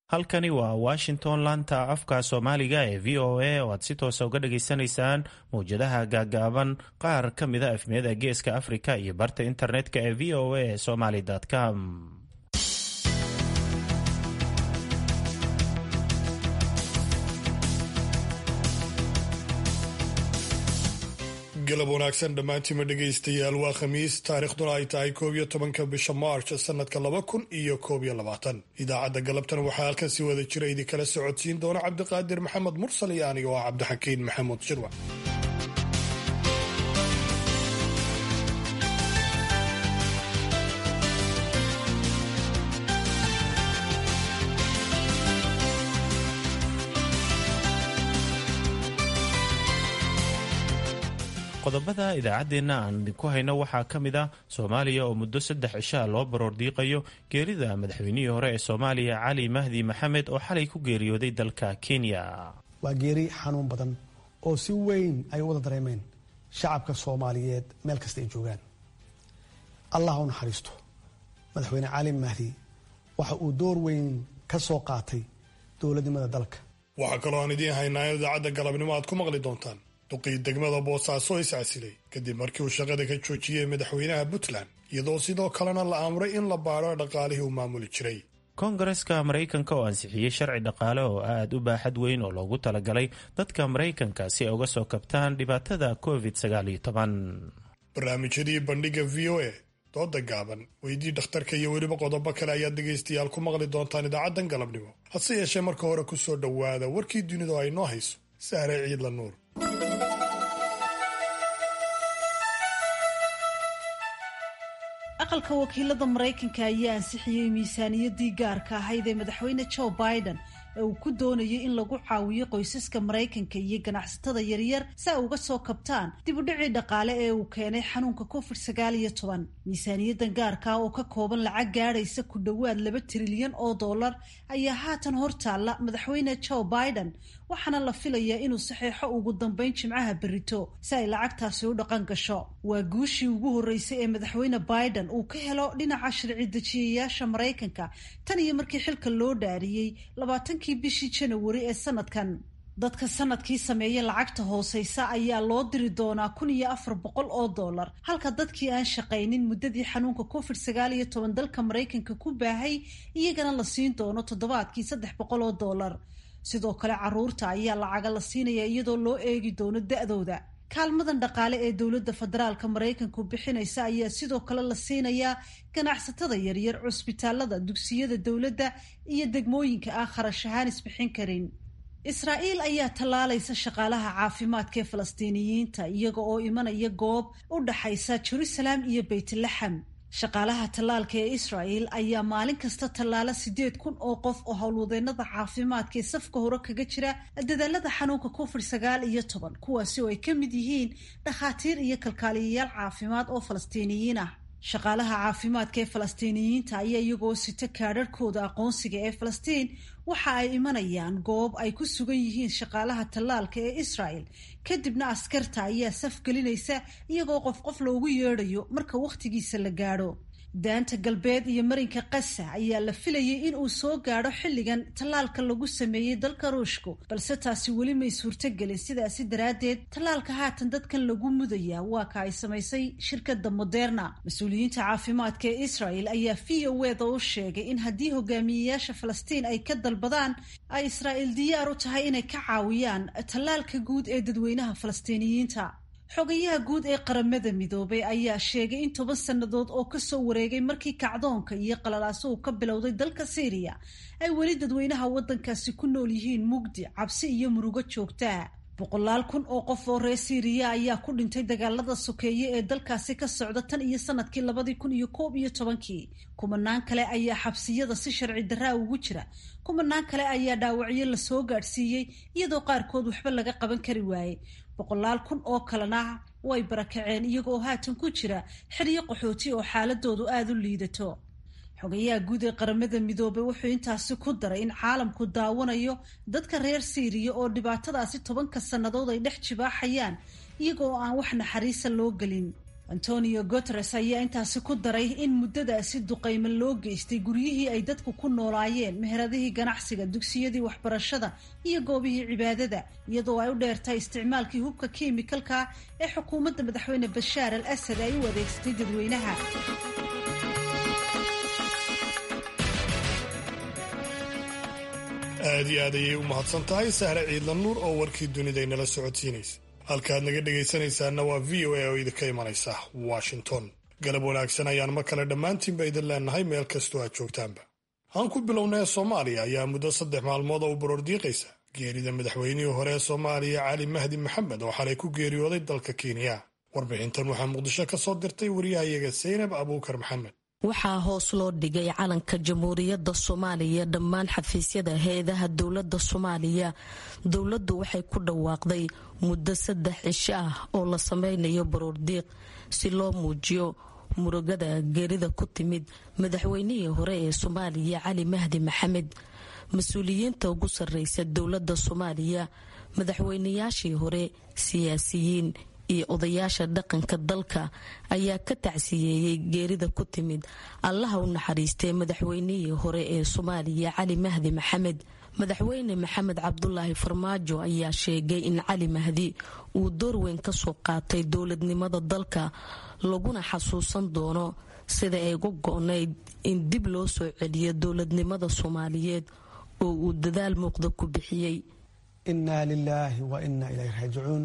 halkani waa washington laanta afka soomaaliga ee v o a oo aad si toosa uga dhageysanaysaan mawjadaha gaagaaban qaar ka mida efmiyada geeska afrika iyo barta internetka ee v o a somaly com galab wanaagsan dhammaantiima dhegaystayaal waa khamiis taariikhduna ay tahay koob iyo tobanka bisha maarch sanadka laba kun iyo koob iyo labaatan idaacadda galabtan waxaa halkan si wada jira idinkala socodsiin doona cabdiqaadir maxamed mursal iyo aniga oo cabdixakiin maxamuud shirwac qodobada idaacaddeenna aan idinku hayno waxaa ka mid ah soomaaliya oo muddo saddex cishaa loo baroor diiqayo geerida madaxweynihii hore ee soomaaliya cali mahdi maxamed oo xalay ku geeriyooday dalka kenya waa geeri xanuun badan oo si weyn ay u wada dareemeen shacabka soomaaliyeed meel kasta ay joogaan allah u naxariisto madaxweyne cali mahdi waxa uu door weyn ka soo qaatay dowladnimada dalka waxaa kaloo aan idiin haynaa in idaacadda galabnimo aad ku maqli doontaan duqii degmada boosaaso iscasilay kadib markii uu shaqada ka joojiyey madaxweynaha puntland iyadoo sidoo kalena la amray in la baadho dhaqaalihii uu maamuli jiray koongareska maraykanka oo ansixiyey sharci dhaqaale oo aad u baaxad weyn oo loogu talagalay dadka maraykanka si ay uga soo kabtaan dhibaatada covid barnaamijyadii bandhiga v o a dooda gaaban weydii dhakhtarka iyo weliba qodobo kale ayaad dhegaystayaal ku maqli doontaan idaacaddan galabnimo hase yeeshee marka hore ku soo dhowaada warkii dunidu ay noo hayso sahre ciidla nuur aqalka wakiilada maraykanka ayaa ansixiyey miisaaniyaddii gaarka ahayd ee madaxweyne joe biden ee uu ku doonayay in lagu caawiyo qoysaska maraykanka iyo ganacsatada yaryar si ay uga soo kabtaan dib u dhicii dhaqaale ee uu keenay xanuunka covid sagaal iyo toban miisaaniyaddan gaarka oo ka kooban lacag gaadhaysa ku dhowaad laba trilyan oo dollar ayaa haatan hortaalla madaxweyne joe biden waxaana la filayaa inuu saxeexo ugu dambeyn jimcaha berito si ay lacagtaasi u dhaqan gasho waa guushii ugu horreysay ee madaxweyne biden uu ka helo dhinaca sharci dejiyayaasha maraykanka tan iyo markii xilka loo dhaariyey labaatankii bishii janawari ee sanadkan dadka sanadkii sameeya lacagta hooseysa ayaa loo diri doonaa kun iyo afar boqol oo dollar halka dadkii aan shaqaynin muddadii xanuunka covid sagaal iyo toban dalka maraykanka ku baahay iyagana la siin doono toddobaadkii saddex boqol oo dollar sidoo kale caruurta ayaa lacaga la siinaya iyadoo loo eegi doono da-dooda kaalmadan dhaqaale ee dowladda federaalka maraykanku bixinaysa ayaa sidoo kale la siinayaa ganacsatada yaryar cusbitaalada dugsiyada dowladda iyo degmooyinka aan kharash ahaan isbixin karin israa'iil ayaa tallaalaysa shaqaalaha caafimaadka ee falastiiniyiinta iyaga oo imanaya goob u dhaxaysa jerusalem iyo beytlaxam shaqaalaha tallaalka ee israa'el ayaa maalin kasta tallaala siddeed kun oo qof oo howlwadeenada caafimaadka ee safka hore kaga jira dadaalada xanuunka covid sagaal iyo toban kuwaasi oo ay ka mid yihiin dhakhaatiir iyo kalkaaliyayaal caafimaad oo falastiiniyiin ah shaqaalaha caafimaadka ee falastiiniyiinta ayaa iyagoo sita kaadharhkooda aqoonsiga ee falastiin waxa ay imanayaan goob ay ku sugan yihiin shaqaalaha tallaalka ee israel kadibna askarta ayaa saf gelinaysa iyagoo qof qof loogu yeedhayo marka wakhtigiisa la gaadho daanta galbeed iyo marinka qasa ayaa la filayay in uu soo gaadho xilligan tallaalka lagu sameeyey dalka ruushku balse taasi weli may suurtogelin sidaasi daraaddeed tallaalka haatan dadkan lagu mudayaa waa ka ay samaysay shirkadda moderna mas-uuliyiinta caafimaadka ee israel ayaa v o weda u sheegay in haddii hogaamiyeyaasha falastiin ay ka dalbadaan ay israa'iil diyaar u tahay inay ka caawiyaan tallaalka guud ee dadweynaha falastiiniyiinta xogayaha guud ee qaramada midoobay ayaa sheegay in toban sannadood oo kasoo wareegay markii kacdoonka iyo qalalaasuhu ka bilowday dalka syriya ay weli dadweynaha waddankaasi ku nool yihiin mugdi cabsi iyo murugo joogtaa boqolaal kun oo qof oo reer syriya ayaa ku dhintay dagaalada sokeeye ee dalkaasi ka socda tan iyo sanadkii labadii kun iyo koob iyo tobankii kumanaan kale ayaa xabsiyada si sharci darraa ugu jira kumanaan kale ayaa dhaawacyo lasoo gaadhsiiyey iyadoo qaarkood waxba laga qaban kari waayey boqolaal kun oo kalena way barakaceen iyagoo haatan ku jira xeryo qaxooti oo xaaladoodu aada u liidato xogayaha guud ee qaramada midoobay wuxuu intaasi ku daray in caalamku daawanayo dadka reer siiriya oo dhibaatadaasi tobanka sannadood ay dhex jibaaxayaan iyagoo aan wax naxariisa loo gelin antonio guteres ayaa intaasi ku daray in muddadaasi duqaymo loo geystay guryihii ay dadku ku noolaayeen meheradihii ganacsiga dugsiyadii waxbarashada iyo goobihii cibaadada iyadoo ay u dheertahay isticmaalkii hubka kemikalka ee xukuumadda madaxweyne bashaar al asad ay u adeegsatay dadweynaha aad iyo aad ayay u mahadsan tahay sahre ciidla nuur oo warkii dunida inala socodsiinaysa halkaad naga dhegaysanaysaana waa v o a oo idinka imanaysa washington galab wanaagsan ayaan mar kale dhammaantiinba idin leenahay meel kastoo aad joogtaanba aan ku bilownay soomaaliya ayaa muddo saddex maalmood oo u baroordiiqaysa geerida madaxweynihii hore ee soomaaliya cali mahdi maxamed oo xalay ku geeriyooday dalka kenya warbixintan waxaa muqdisho ka soo dirtay wariyahayaga saynab abuukar maxamed waxaa hoos loo dhigay calanka jamhuuriyadda soomaaliya dhammaan xafiisyada hay-adaha dowladda soomaaliya dowladdu waxay ku dhawaaqday muddo saddex cisho ah oo la sameynayo baroordiiq si loo muujiyo murugada geerida ku timid madaxweynihii hore ee soomaaliya cali mahdi maxamed mas-uuliyiinta ugu sarreysa dowladda soomaaliya madaxweynayaashii hore siyaasiyiin iyo odayaasha dhaqanka dalka ayaa ka tacsiyeeyey geerida ku timid allaha u naxariistay madaxweynihii hore ee soomaaliya cali mahdi maxamed madaxweyne maxamed cabdulaahi farmaajo ayaa sheegay in cali mahdi uu door weyn ka soo qaatay dowladnimada dalka laguna xasuusan doono sida ay uga go-nayd in dib loo soo celiyo dowladnimada soomaaliyeed oo uu dadaal muuqda ku bixiyey innaa lilaahi wa innaa ilayhi raajicuun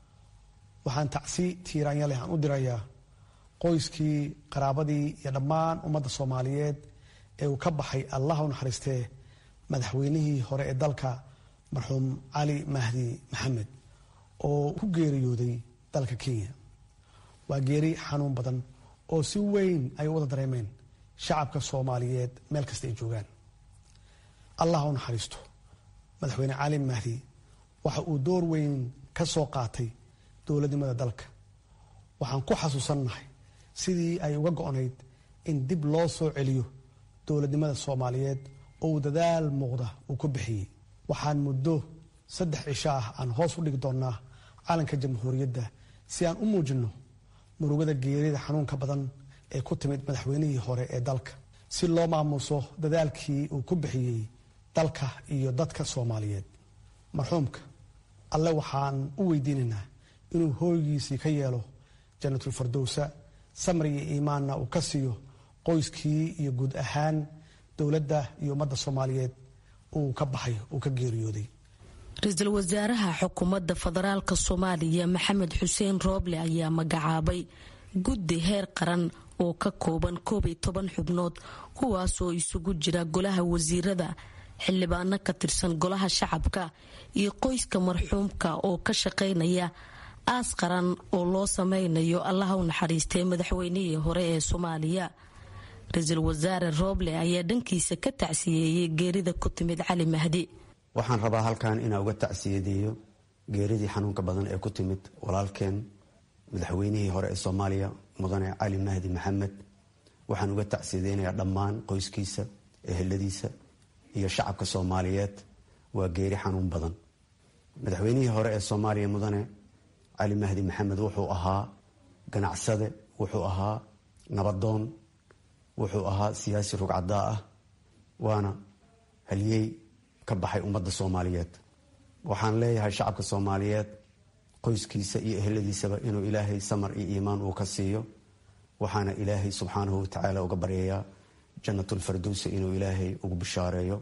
waxaan tacsi tiiraanya leh aan u dirayaa qoyskii qaraabadii iyo dhammaan ummadda soomaaliyeed ee uu ka baxay allah u naxariistee madaxweynihii hore ee dalka marxuum cali mahdi maxamed oo ku geeriyooday dalka kenya waa geeri xanuun badan oo si weyn ay u wada dareemeen shacabka soomaaliyeed meel kasta ay joogaan allah u naxariisto madaxweyne cali mahdi waxa uu door weyn ka soo qaatay dowladnimada dalka waxaan ku xasuusannahay sidii ay uga go-nayd in dib loo soo celiyo dowladnimada soomaaliyeed oo uu dadaal muuqda uu ku bixiyey waxaan muddo saddex cisho ah aan hoos u dhigi doonnaa calanka jamhuuriyadda si aan u muujinno murugada geerida xanuunka badan ee ku timid madaxweynihii hore ee dalka si loo maamuuso dadaalkii uu ku bixiyey dalka iyo dadka soomaaliyeed marxuumka alle waxaan u weydiinaynaa inuu hooygiisii ka yeelo jannatul fardowsa samri iyo iimaanna uu ka siiyo qoyskii iyo guud ahaan dowladda iyo ummadda soomaaliyeed uu ka baxay uu ka geeriyooday ra-iisul wasaaraha xukuumadda federaalk soomaaliya maxamed xuseen rooble ayaa magacaabay guddi heer qaran oo ka kooban koob iyo toban xubnood kuwaasoo isugu jira golaha wasiirada xildhibaano ka tirsan golaha shacabka iyo qoyska marxuumka oo ka shaqaynaya aas qaran oo loo sameynayo allaha u naxariistay madaxweynihii hore ee soomaaliya ra-iisul wasaare rooble ayaa dhankiisa ka tacsiyeeyey geerida ku timid cali mahdi waxaan rabaa halkan inaa uga tacsiyadeeyo geeridii xanuunka badan ee ku timid walaalkeen madaxweynihii hore ee soomaaliya mudane cali mahdi maxamed waxaan uga tacsiyadeynayaa dhammaan qoyskiisa eheladiisa iyo shacabka soomaaliyeed waa geeri xanuun badan madaxweynihii hore ee soomaaliya mudane cali mahdi maxamed wuxuu ahaa ganacsade wuxuu ahaa nabadoon wuxuu ahaa siyaasi rugcadaa ah waana haliyey ka baxay ummadda soomaaliyeed waxaan leeyahay shacabka soomaaliyeed qoyskiisa iyo eheladiisaba inuu ilaahay samar iyo iimaan uu ka siiyo waxaana ilaahay subxaanahu watacaala uga baryayaa jannatulfardowsa inuu ilaahay ugu bishaareeyo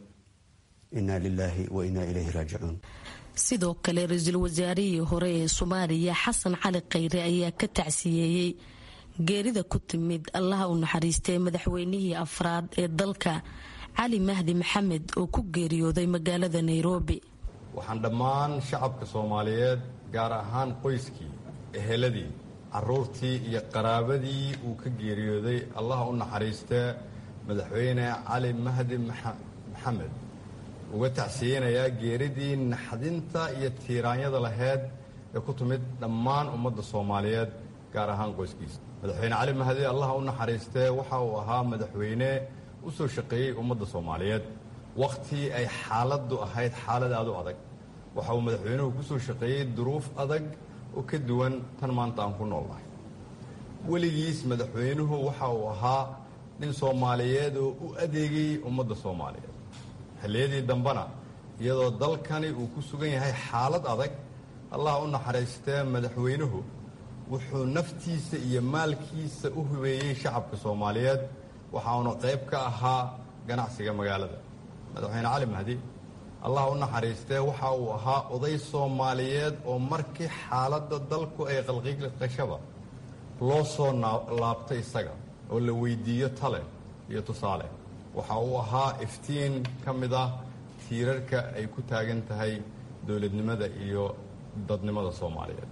inaa lilaahi wa inaa ilayhi raajicuun sidoo kale ra-iisul wasaarihii hore ee soomaaliya xasan cali khayre ayaa ka tacsiyeeyey geerida ku timid allaha u naxariistay madaxweynihii afraad ee dalka cali mahdi maxamed oo ku geeriyooday magaalada nairobi waxaan dhammaan shacabka soomaaliyeed gaar ahaan qoyskii eheladii caruurtii iyo qaraabadii uu ka geeriyooday allaha u naxariistee madaxweyne cali mahdi maxamed uga tacsiyeynayaa geeridii naxdinta iyo tiiraanyada laheyd ee ku timid dhammaan ummadda soomaaliyeed gaar ahaan qoyskiisa madaxweyne cali mahdi allaha u naxariistee waxa uu ahaa madaxweyne u soo shaqeeyey ummadda soomaaliyeed wakhtii ay xaaladdu ahayd xaalad aad u adag waxa uu madaxweynuhu ku soo shaqeeyey duruuf adag oo ka duwan tan maanta aan ku noolnahay weligiis madaxweynuhu waxa uu ahaa nin soomaaliyeed oo u adeegayay ummadda soomaaliyeed xilliyadii dambena iyadoo dalkani uu ku sugan yahay xaalad adag allah u naxariistee madaxweynuhu wuxuu naftiisa iyo maalkiisa u hubeeyey shacabka soomaaliyeed waxauna qayb ka ahaa ganacsiga magaalada madaxweyne cali mahdi allah u naxariistee waxa uu ahaa oday soomaaliyeed oo markii xaaladda dalku ay qalqiqashaba loo soo laabtay isaga oo la weydiiyo tale iyo tusaale waxa uu ahaa iftiin ka mid ah tiirarka ay ku taagan tahay dowladnimada iyo dadnimada soomaaliyeed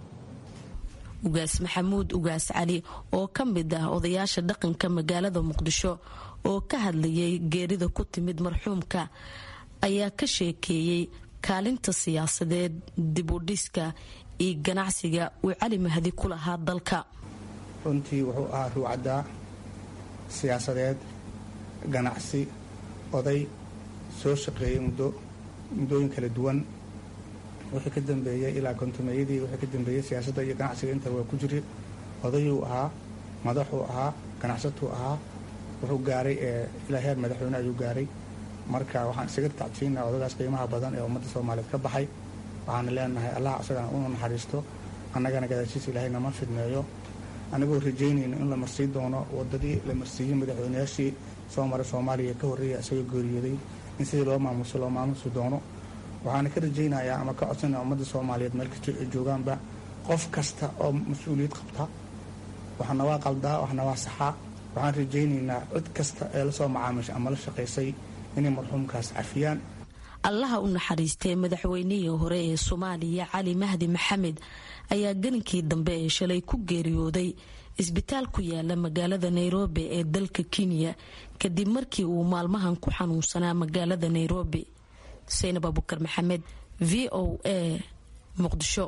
ugaas maxamuud ugaas cali oo ka mid ah odayaasha dhaqanka magaalada muqdisho oo ka hadlayay geerida ku timid marxuumka ayaa ka sheekeeyey kaalinta siyaasadeed dibudhiska iyo ganacsiga uu cali mahdi ku lahaa dalka runtii wuxuu ahaa ruucaddaa siyaasadeed ganacsi oday soo shaqeeyey muddo muddooyin kala duwan wixii ka dambeeyey ilaa kontumeeyadii wixii ka dambeeyey siyaasadda iyo ganacsiga inta waa ku jiri odayuu ahaa madaxuu ahaa ganacsatuu ahaa wuxuu gaaray ilaa heer madaxweyne ayuu gaaray marka waxaan isaga tacsiinaa odagaas qiimaha badan ee ummadda soomaaliyeed ka baxay waxaana leenahay allah asagana unu naxariisto annagana gadaashiisa ilaahay nama fidneeyo anigoo rajaynayno in la marsiin doono wadadii la marsiiyey madaxweynayaashii soo maray soomaaliya ka horreeya isagoo geeriyooday in sidii loo maamuso loo maamusi doono waxaana ka rajaynayaa ama ka codsanaya ummadda soomaaliyeed meel kastoo ay joogaanba qof kasta oo mas-uuliyad qabta waxna waa qaldaa waxna waa saxaa waxaan rajaynaynaa cid kasta ee lasoo macaamishay ama la shaqaysay inay marxuumkaas cafiyaan allaha u naxariistay madaxweynihii hore ee soomaaliya cali mahdi maxamed ayaa gelinkii dambe ee shalay ku geeriyooday isbitaal ku yaala magaalada nairobi ee dalka kenya kadib markii uu maalmahan ku xanuunsanaa magaalada nairobi saynab abukar maxamed v o a muqdisho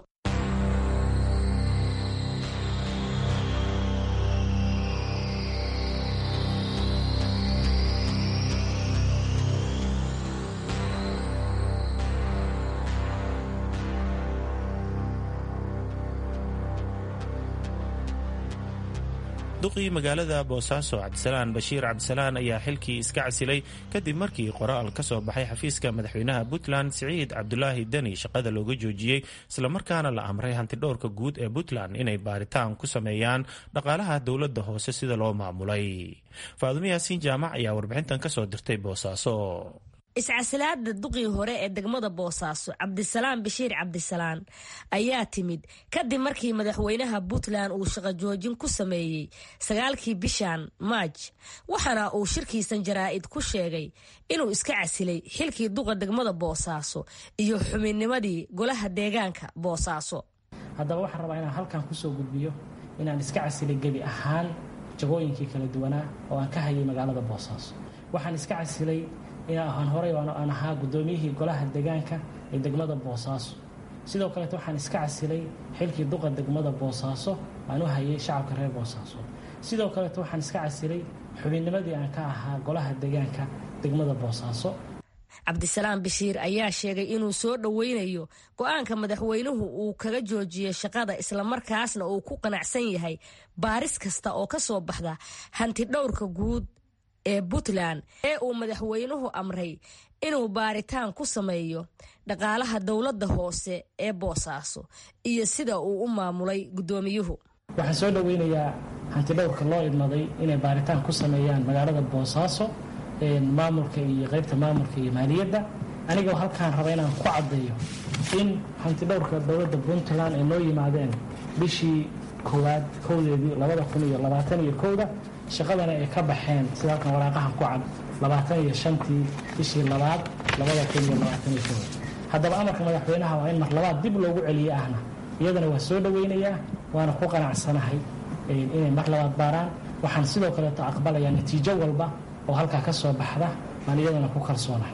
duqii magaalada boosaaso cabdisalaan bashiir cabdisalaan ayaa xilkii iska casilay kadib markii qoraal ka soo baxay xafiiska madaxweynaha puntland siciid cabdulaahi deni shaqada looga joojiyey islamarkaana la amray hantidhowrka guud ee puntland inay baaritaan ku sameeyaan dhaqaalaha dowladda hoose sida loo maamulay faadumo yaasiin jaamac ayaa warbixintan kasoo dirtay boosaaso iscasilaada duqii hore ee degmada boosaaso cabdisalaan bashiir cabdisalaan ayaa timid kadib markii madaxweynaha puntland uu shaqo joojin ku sameeyey sagaalkii bishan maaj waxaana uu shirkiisan jaraa'id ku sheegay inuu iska casilay xilkii duqa degmada boosaaso iyo xubinnimadii golaha deegaanka boosaaso haddaba waxaan rabaa inaan halkan kusoo gudbiyo inaan iska casilay gebi ahaan jagooyinkii kala duwanaa oo aan ka hayay magaalada boosaaso waxaan iska casilay inaan horey aan ahaa guddoomiyihii golaha deegaanka ee degmada boosaaso sidoo kaleeto waxaan iska casilay xilkii duqa degmada boosaaso aan u hayay shacabka reer boosaaso sidoo kaleeto waxaan iska casilay xubinnimadii aan ka ahaa golaha deegaanka degmada boosaaso cabdisalaam bashiir ayaa sheegay inuu soo dhoweynayo go-aanka madaxweynuhu uu kaga joojiyey shaqada islamarkaasna uu ku qanacsan yahay baaris kasta oo ka soo baxda hanti dhowrka guud ee puntland ee uu madaxweynuhu amray inuu baaritaan ku sameeyo dhaqaalaha dowladda hoose ee boosaaso iyo sida uu u maamulay guddoomiyuhu waxaan soo dhoweynayaa hantidhowrka loo idmaday inay baaritaan ku sameeyaan magaalada boosaaso maamulka iyo qaybta maamulka iyo maaliyadda anigoo halkaan raba inaan ku caddeeyo in hantidhowrka dowladda puntland ay noo yimaadeen bishii koowaad kowdeedii labada kun iyo labaatan iyo kowda shaqadana ay ka baxeen sida halkan waraaqahan ku cad labaatan iyo shantii bishii labaad labada kun iyo labaatan iyo kooda haddaba amarka madaxweynaha waa in mar labaad dib loogu celiye ahna iyadana waa soo dhoweynayaa waana ku qanacsanahay inay mar labaad baaraan waxaan sidoo kaleeto aqbalayaa natiijo walba oo halkaa ka soo baxda baan iyadana ku kalsoonahay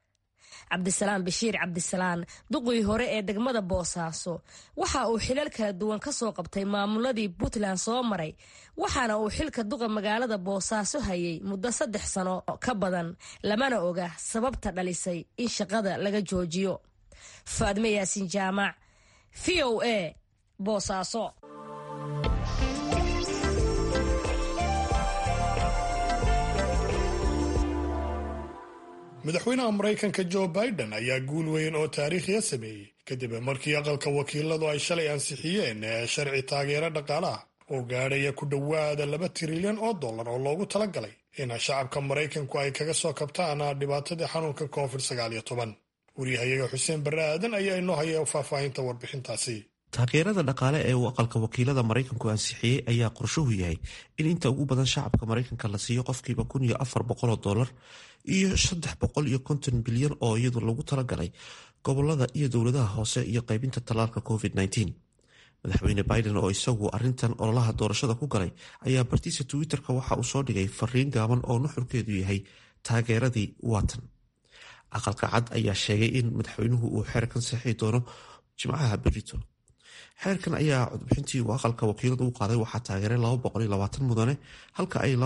cabdisalaam bashiir cabdisalaan duqii hore ee degmada boosaaso waxa uu xilal kala duwan ka soo qabtay maamuladii puntland soo maray waxaana uu xilka duqa magaalada boosaaso hayay muddo saddex sano ka badan lamana oga sababta dhalisay in shaqada laga joojiyo faadme yaasiin jaamac v o a boosaaso madaxweynaha maraykanka joe biden ayaa guul weyn oo taariikhiya sameeyey kadib markii aqalka wakiiladu ay shalay ansixiyeen sharci taageero dhaqaalaha oo gaadhaya ku dhowaada laba trilyan oo dollar oo loogu talagalay in shacabka maraykanku ay kaga soo kabtaan dhibaatadii xanuunka covid sagaaliyo toban waryahayaga xuseen barre aadan ayaa inoo haya faahfaahinta warbixintaasi taageerada dhaqaale ee uu aqalka wakiilada maraykanku ansixiyey ayaa qorshuhu yahay in inta ugu badan shacabka maraykanka la siiyo qofkiiba kun iyo afar boqoloo dollar iyo saddex boqol iyo konton bilyan oo iyadu lagu talagalay gobolada iyo dowladaha hoose iyo qaybinta tallaalka covid -19 madaxweyne biden oo isagu arintan ololaha doorashada ku galay ayaa bartiisa twitter-ka waxa uu soo dhigay fariin gaaban oo nuxurkeedu yahay taageeradii watan aqalka cad ayaa sheegay in madaxweynuhu uu xeerkan saxii doono jimcaha berito xeerkan ayaa codbixintii uu aqalka wakiiladu u qaaday waxaa taageeray mudane halka ay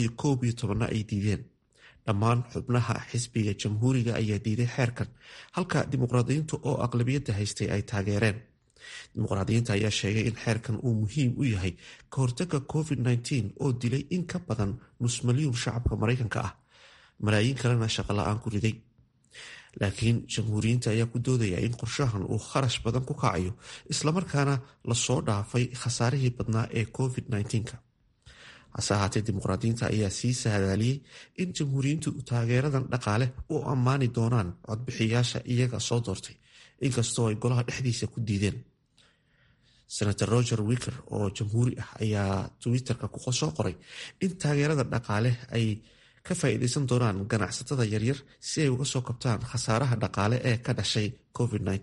na ay diideen dhammaan xubnaha xisbiga jamhuuriga ayaa diiday xeerkan halka dimuqraadiyiintu oo aqlabiyadda haystay ay taageereen dimuqraadiyiinta ayaa sheegay in xeerkan uu muhiim u yahay ka hortaga covid-19 oo dilay in ka badan nus malyuun shacabka maraykanka ah malaayiin kalena shaqola-aan ku riday laakiin jamhuuriyiinta ayaa ku doodaya in qorshahan uu kharash badan ku kacayo islamarkaana lasoo dhaafay khasaarihii badnaa ee covid-19ka hase ahaatee dimuqraadiyiinta ayaa sii sahadaaliyey in jamhuuriyiintu taageeradan dhaqaale u ammaani doonaan codbixiyaasha iyaga soo doortay inkastoo ay golaha dhexdiisa ku diideen senator roger wicker oo jamhuuri ah ayaa twitter-ka soo qoray in taageerada dhaqaale ay ka faa'iideysan doonaan ganacsatada yaryar si ay uga soo kabtaan khasaaraha dhaqaale ee ka dhashay covid-19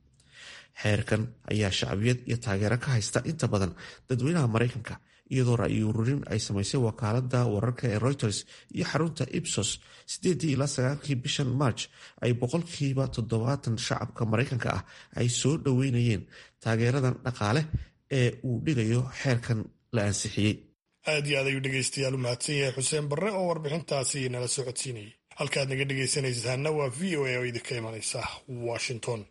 xeerkan ayaa shacbiyad iyo taageero ka haysta inta badan dadweynaha maraykanka iyadoo ra-yi ururin ay samaysay wakaalada wararka ee reuters iyo xarunta ibsos sideedii ilaa sagaalkii bishan march ay boqolkiiba toddobaatan shacabka maraykanka ah ay soo dhoweynayeen taageeradan dhaqaale ee uu dhigayo xeerkan la ansixiyey aad iyo aad ayuu dhegaystayaal u mahadsan yahay xuseen barre oo warbixintaasi nala socodsiinayay halkaad naga dhegaysanaysaana waa v o a oo idinka imanaysa washington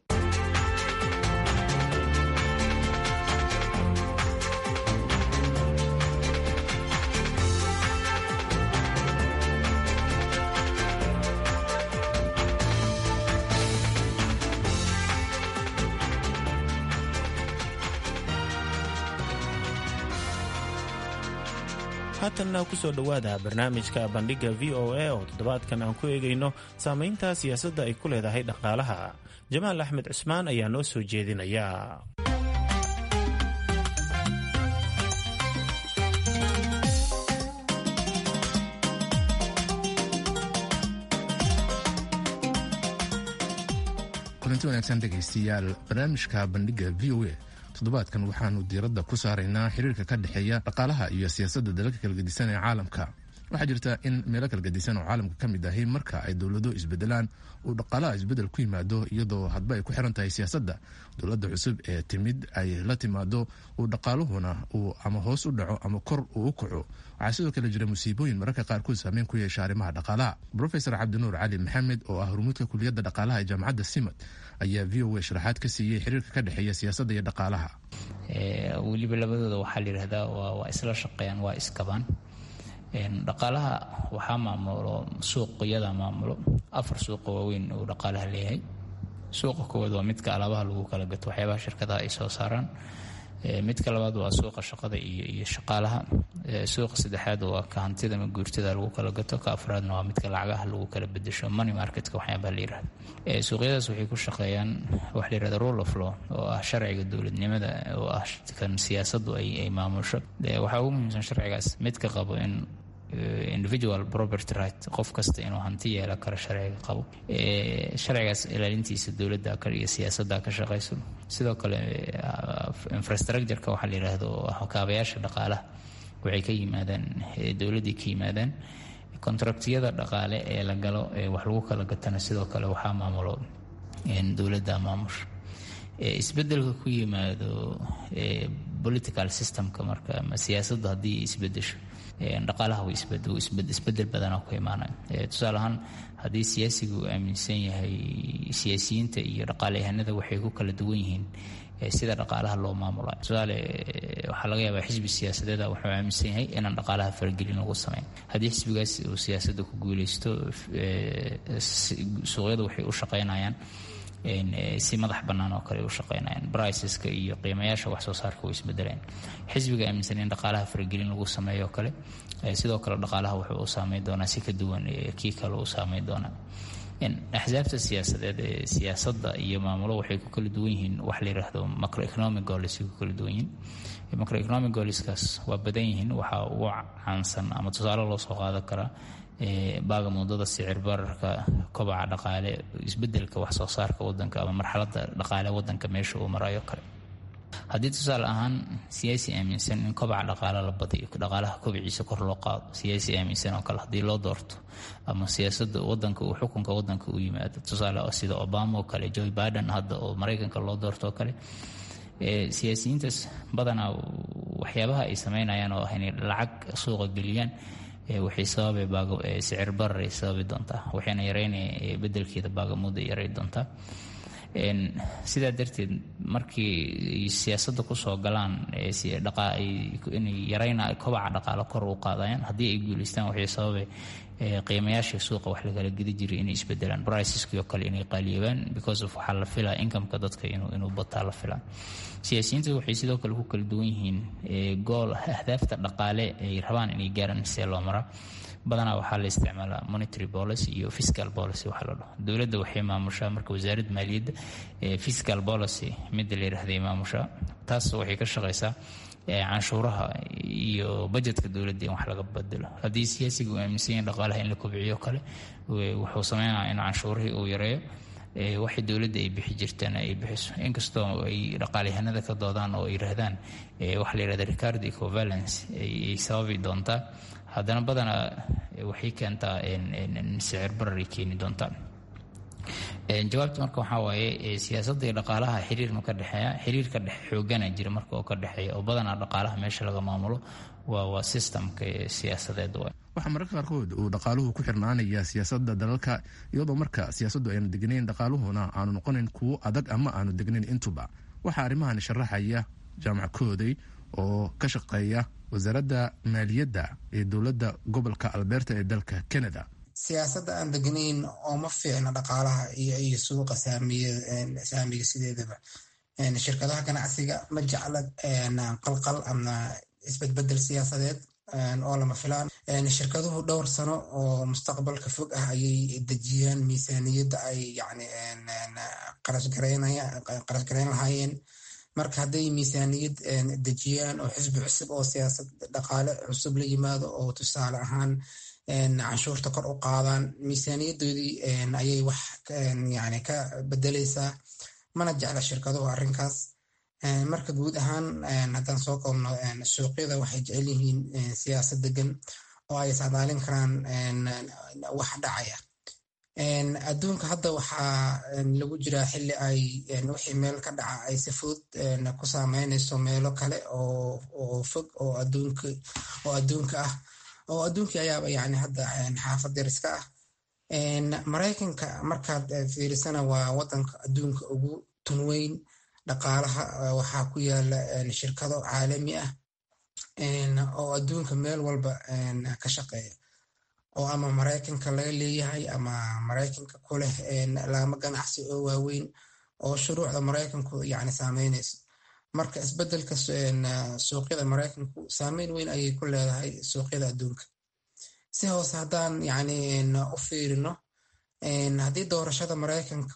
haatanna kusoo dhowaada barnaamijka bandhigga v o a oo toddobaadkan aan ku eegayno saamaynta siyaasadda ay ku leedahay dhaqaalaha jamaal axmed cusmaan ayaa noo soo jeedinaya kulanti wanaagsan dhegaystayaal barnaamijka bandhigga v o a toddobaadkan waxaanu diiradda ku saaraynaa xiriirka ka dhexeeya dhaqaalaha iyo siyaasadda dalalka kala gedisan ee caalamka waxaa jirta in meelo kala gedisan oo caalamka ka mid ahi marka ay dowlado isbedelaan uu dhaqaalaha isbedel ku yimaado iyadoo hadba ay ku xiran tahay siyaasadda dowladda cusub ee timid ay la timaado uu dhaqaaluhuna uu ama hoos u dhaco ama kor uu u kaco waxaa sidoo kale jira musiibooyin mararka qaarkood saameyn ku yeesha arrimaha dhaqaalaha rofesor cabdinuur cali maxamed oo ah hormuudka kuliyadda dhaqaalaha ee jaamacadda simad ayaa v o a sharaxaad ka siiyey xiriirka ka dhexeeya siyaasadda iyo dhaqaalaha weliba labadooda waxaa la yidhahdaa waa isla shaqeeyaan waa iskabaan dhaqaalaha waxaa maamulo suuqyada maamulo afar suuqa waaweyn uu dhaqaalaha leeyahay suuqa koowaad waa midka alaabaha lagu kala gato waxyaabaha shirkadaha ay soo saaraan midka labaad waa suuqa shaqada iyo shaqaalaha suuqa saddexaad waa ka hantida ama guurtada lagu kala gato ka afraadna waa midka lacagaha lagu kala bedesho money marketka waxyaabaha la yirahdo suuqyadaas waxay ku shaqeeyaan waxa la yirahda rule of law oo ah sharciga dowladnimada oo ah kan siyaasaddu ay maamusho waxaa ugu muhiimsan sharcigaas midka qabo in individual property right qof kasta inuu hanti yeela karo sharciga qabo sharcigaas ilaalintiisa dowladda iyo siyaasadda ka shaqayso sidoo kale infrastructureka waxaa la yidhaahdo oo ah kaabayaasha dhaqaalaha waxay ka yimaadaan dowladdii ka yimaadaan contractiyada dhaqaale ee la galo ee wax lagu kala gatana sidoo kale waxaa maamulo dowladda maamusha isbedelka ku yimaado political systemka marka siyaasaddu haddii isbedesho dhaqaalaha isbedel badanaa ku imaanaya tusaale ahaan haddii siyaasigu uu aaminsan yahay siyaasiyiinta iyo dhaqaaleyahanada waxay ku kala duwan yihiin sida dhaqaalaha loo maamula tusaale waxaa laga yaabaa xisbi siyaasadeeda wuxuu aaminsan yahay inaan dhaqaalaha faragelin lagu sameyn haddii xisbigaas uu siyaasadda ku guuleysto suuqyadu waxay u shaqeynayaan si madax bannaan oo kale u shaqeynayaan briceska iyo qiimayaasha wax soo saarka way isbedelayaan xisbiga aaminsan in dhaqaalaha faragelin lagu sameeyo oo kale sidoo kale dhaqaalaha wuxuu u saameyn doonaa si ka duwan kii kale u saameyn doonaa axsaabta siyaasadeed ee siyaasadda iyo maamulo waxay ku kala duwan yihiin wax la yidhaahdo macroeconomic goals ku kala duwan yihiin macroeconomic goalskaas waa badan yihiin waxaa ugu caansan ama tusaale loo soo qaadan karaa baaga muddada sicir bararka kobaca dhaqaale isbedelka wax soo saarka wadanka ama marxaladda dhaqaale wadanka meesha uu marayo kale haddii tusaale ahaan siyaasi aaminsan in kobaca dhaqaale la badiyo dhaqaalaha kobiciisa kor loo qaado siyaasi aaminsan oo kale haddii loo doorto ama siyaasada wadanka uu xukunka wadanka u yimaado tusaale sida obama oo kale joe biden hadda oo maraykanka loo doorto oo kale siyaasiyiintaas badanaa waxyaabaha ay sameynayaan oo ah inay lacag suuqa geliyaan waxay sababay sicir barar ay sababi doontaa waxayna yareynaya bedelkeeda baagamuda yaray doontaa sidaa darteed markii siyaasadda kusoo galaan inay yarayna kobaca dhaqaalo kor u qaadayaan haddii ay guuleystaan waxay sababay qiimayaashii suuqa wax lagala gedi jiray inay isbedelaan briceski oo kale inay qaaliyoobaan because of waxaa la filaa incomeka dadka inuu bataa la filaa siyaasiyiinta waxay sidoo kale ku kala duwan yihiin gool ahdaafta dhaqaale ay rabaan inay gaaraan see loo maraa badanaa waxaa la isticmaalaa monetary policy iyo fiscal policy waxaa la dhaho dowladda waxay maamushaa marka wasaaradda maaliyadda fiscal policy midda la yidhahday maamushaa taas waxay ka shaqaysaa canshuuraha iyo bajetka dowladda in wax laga bedelo haddii siyaasiga uu aaminsan yahin dhaqaalaha in la kobciyo kale wuxuu sameynaya in canshuurihii uu yareeyo waxay dowladda ay bixi jirteen ay bixiso inkastoo ay dhaqaalyahanada ka doodaan oo ay yidhaahdaan waxa la yidhahda ricardo ecovalence ay sababi doontaa haddana badanaa waxay keentaa sicir bararay keeni doontaa jawaabta marka waxaa waaye siyaasadda iyo dhaqaalaha xiriir ma ka dhexeeya xiriir ka dhexe xoogana jira marka oo ka dhexeeya oo badanaa dhaqaalaha meesha laga maamulo waa waa systemka siyaasadeed waay waxaa mararka qaarkood uu dhaqaaluhu ku xirnaanaya siyaasadda dalalka iyadoo marka siyaasaddu aynu degnayn dhaqaaluhuna aanu noqonayn kuwo adag ama aanu degnayn intuba waxaa arrimahan sharaxaya jaamac kooday oo ka shaqeeya wasaaradda maaliyadda ee dowladda gobolka alberta ee dalka canada siyaasadda aan degnayn oo ma fiicna dhaqaalaha iyo suuqa saamiga sideedaba shirkadaha ganacsiga ma jecla qalqal ama isbedbedel siyaasadeed oo lama filaan shirkaduhu dhowr sano oo mustaqbalka fog ah ayay dejiyaan miisaaniyadda ay yani qarashgarayn lahaayeen marka hadday miisaaniyad dejiyaan oo xisbi cusub oo siyaasad dhaqaale cusub la yimaado oo tusaale ahaan canshuurta kor u qaadaan miisaaniyadoodii ayay wax yani ka bedeleysaa mana jecla shirkaduhu arrinkaas marka guud ahaan haddaan soo koobno suuqyada waxay jecel yihiin siyaasad degan oo ay iscadaalin karaan wax dhacaya adduunka hadda waxaa lagu jiraa xili ay wixii meel ka dhaca ay si fudud ku saameynayso meelo kale oo fog oo adduunka ah oo adduunkii ayaaba yani hadda xaafad dariska ah maraykanka markaad fiirisana waa wadanka adduunka ugu tunweyn dhaqaalaha waxaa ku yaala shirkado caalami ah oo adduunka meel walba ka shaqeeya oo ama maraykanka laga leeyahay ama maraykanka ku leh laamo ganacsi oo waaweyn oo shuruucda maraykanku yani saameynayso marka isbedelka suuqyada maraykanku saameyn weyn ayay ku leedahay suuqyada adduunka si hoose haddaan yani u fiirino haddii doorashada maraykanka